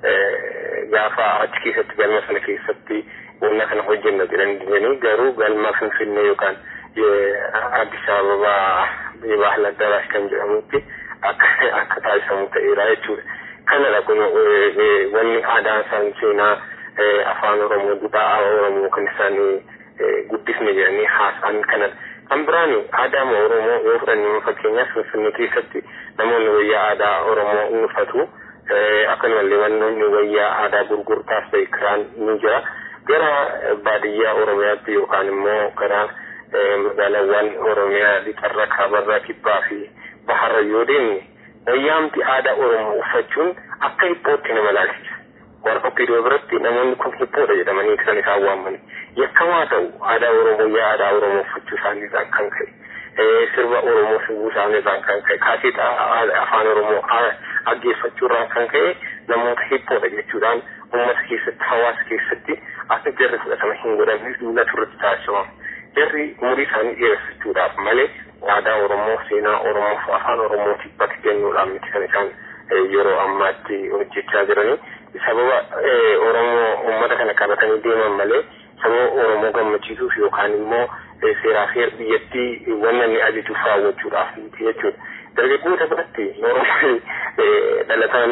Speaker 22: gaafa achi keessatti galma sana keessatti wanna kana hojjenna jedhanii garuu galma finfinnee yookaan Addis Ababaa Bahal Addabaash kan jedhamutti akka akka taasifamu ta'eera jechuudha. Kanadha kun wanni aadaa isaan seenaa afaan Oromoo duudhaa Oromoo kan isaan guddisne jedhanii haasa'an kanadha. Kan biraan aadaa Oromoo yoo fudhanne fakkeenyaaf Finfinnee keessatti namoonni wayyaa aadaa Oromoo ni uffatu. Akkanumallee wannoonni wayyaa aadaa gurgurtaas ta'e kiraan ni jira. Gara baadiyyaa Oromiyaatti yookaan immoo gara magaalaawwan Oromiyaa lixarra kaabarraa kibbaa fi baharra yoo deemne wayyaamti aadaa Oromoo uffachuun akka hiphootti nama laalchisa. Warra okkidoo biratti namoonni kun hiphoodha jedhamanii kan isaan waamani. Yakkamaa ta'u aadaa Oromoo yaa aadaa Oromoo uffachuu isaaniirraan kan ka'e. Sirba Oromoo sirbuu isaaniirraan kan ka'e. Kaaseeta afaan Oromoo dhaggeeffachuurraan kan ka'e namoota hiphoodha jechuudhaan uummata keessatti hawaasa keessatti akka jarri fudhatama hin godhanne duula turratti taasifamu. Jarri umurii isaanii dheereffachuudhaaf malee aadaa Oromoo, seenaa Oromoo fi afaan Oromootiif bakka kennuudhaan miti kan isaan yeroo ammaatti hojjechaa jiranii. Sababa Oromoo uummata kana qabatanii deeman malee sababa Oromoo gammachiisuuf yookaan immoo seeraa fi biyyattii wanna inni ajajuuf raawwachuudhaaf miti jechuudha. Dargaggoota biratti Oromoo dhalataan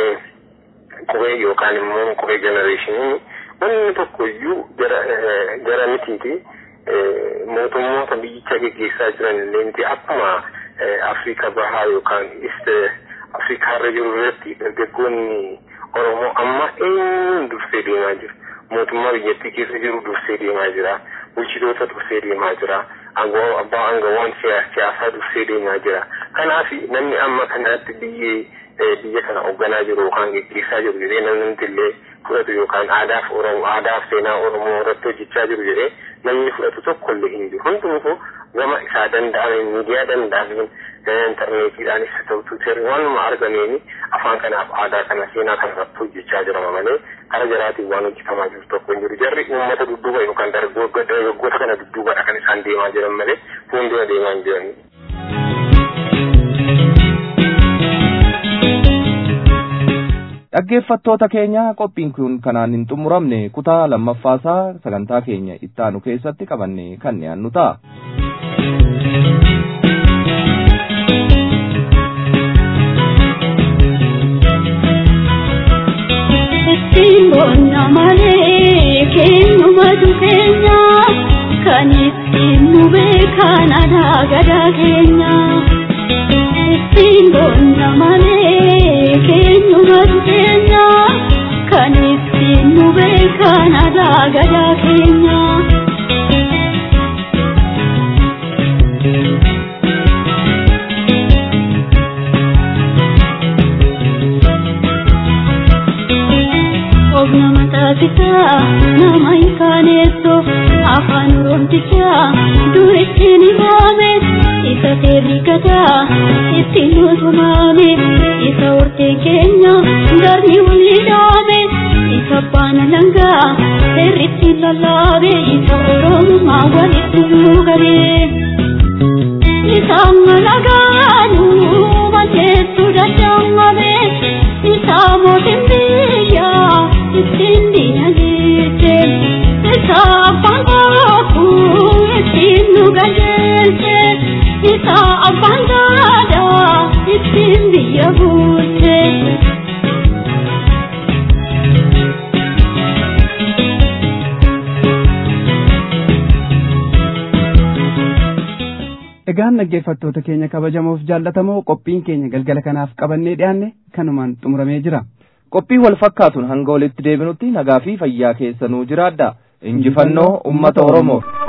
Speaker 22: qubee yookaan immoo qubee jenereeshinii wanni tokko iyyuu gara mitiiti. mootummoota biyyicha geggeessaa jiran illee miti akkuma Afrika bahaa yookaan East Afrikaarra jiru irratti dargaggoonni Oromoo amma eenyuun dursee deemaa jiru. Mootummaa biyyattii keessa jiru dursee deemaa jira. Bulchitoota dursee deemaa jira. Abbaa aangawaan siyaasaa dursee deemaa jira. Kanaaf namni amma kanatti biyyee biyya kana hoogganaa jiru yookaan geggeessaa jiru jedhee namni illee fudhatu yookaan aadaaf Oromoo aadaaf seenaa Oromoo irratti hojjechaa jiru jedhee namni fudhatu tokko illee hin jiru. Hundumtuu gama isaa danda'ame miidiyaa danda'ameen intarneetiidhaanis haa ta'u tuuteerii waanuma argameen afaan kanaaf aadaa kana seenaa kana irratti hojjechaa jirama malee kara jaraatiin waan hojjetamaa jiru tokko hin jiru. Jarri uummata dudduuba yookaan dargaggoota kana dudduubadha kan isaan deemaa jiran malee fuuldura deemaa hin jirani.
Speaker 3: Dhaggeeffattoota keenya qophiin kun kanaan hin xumuramne kutaa lammaffaasaa sagantaa keenya ittaanu keessatti qabanne kan dhiyaannu ta'a.
Speaker 7: Ittiin boonna malee keenyumatu keenya kan ittiin nu beekan aadaa gadaa keenya. Ittiin boonna malee keenyumatu keenya kan ittiin nu beekan aadaa gadaa keenya. Obna mataafisaa nama hin kaaneessu afaan oromtichaa duritti ni baame isa seerrigataa ittiin nutumaame isa horteen keenya garni walii dhaame isa baana langaa seerritti lallaabe isa oromummaa walitti nuugabe isaan malagaanu mateessu dadhaamabe isaa mootin biyyaa ittiin diinagdeesse isaa
Speaker 2: Egaan dhaggeeffattoota keenya kabajamoof jaallatamoo qophiin keenya galgala kanaaf qabannee dhiyaanne kanumaan xumuramee jira.
Speaker 3: Qophii wal fakkaatuun hanga walitti deebinutti nagaa fi fayyaa keessanuu jiraadha. Injifannoo uummata Oromoof.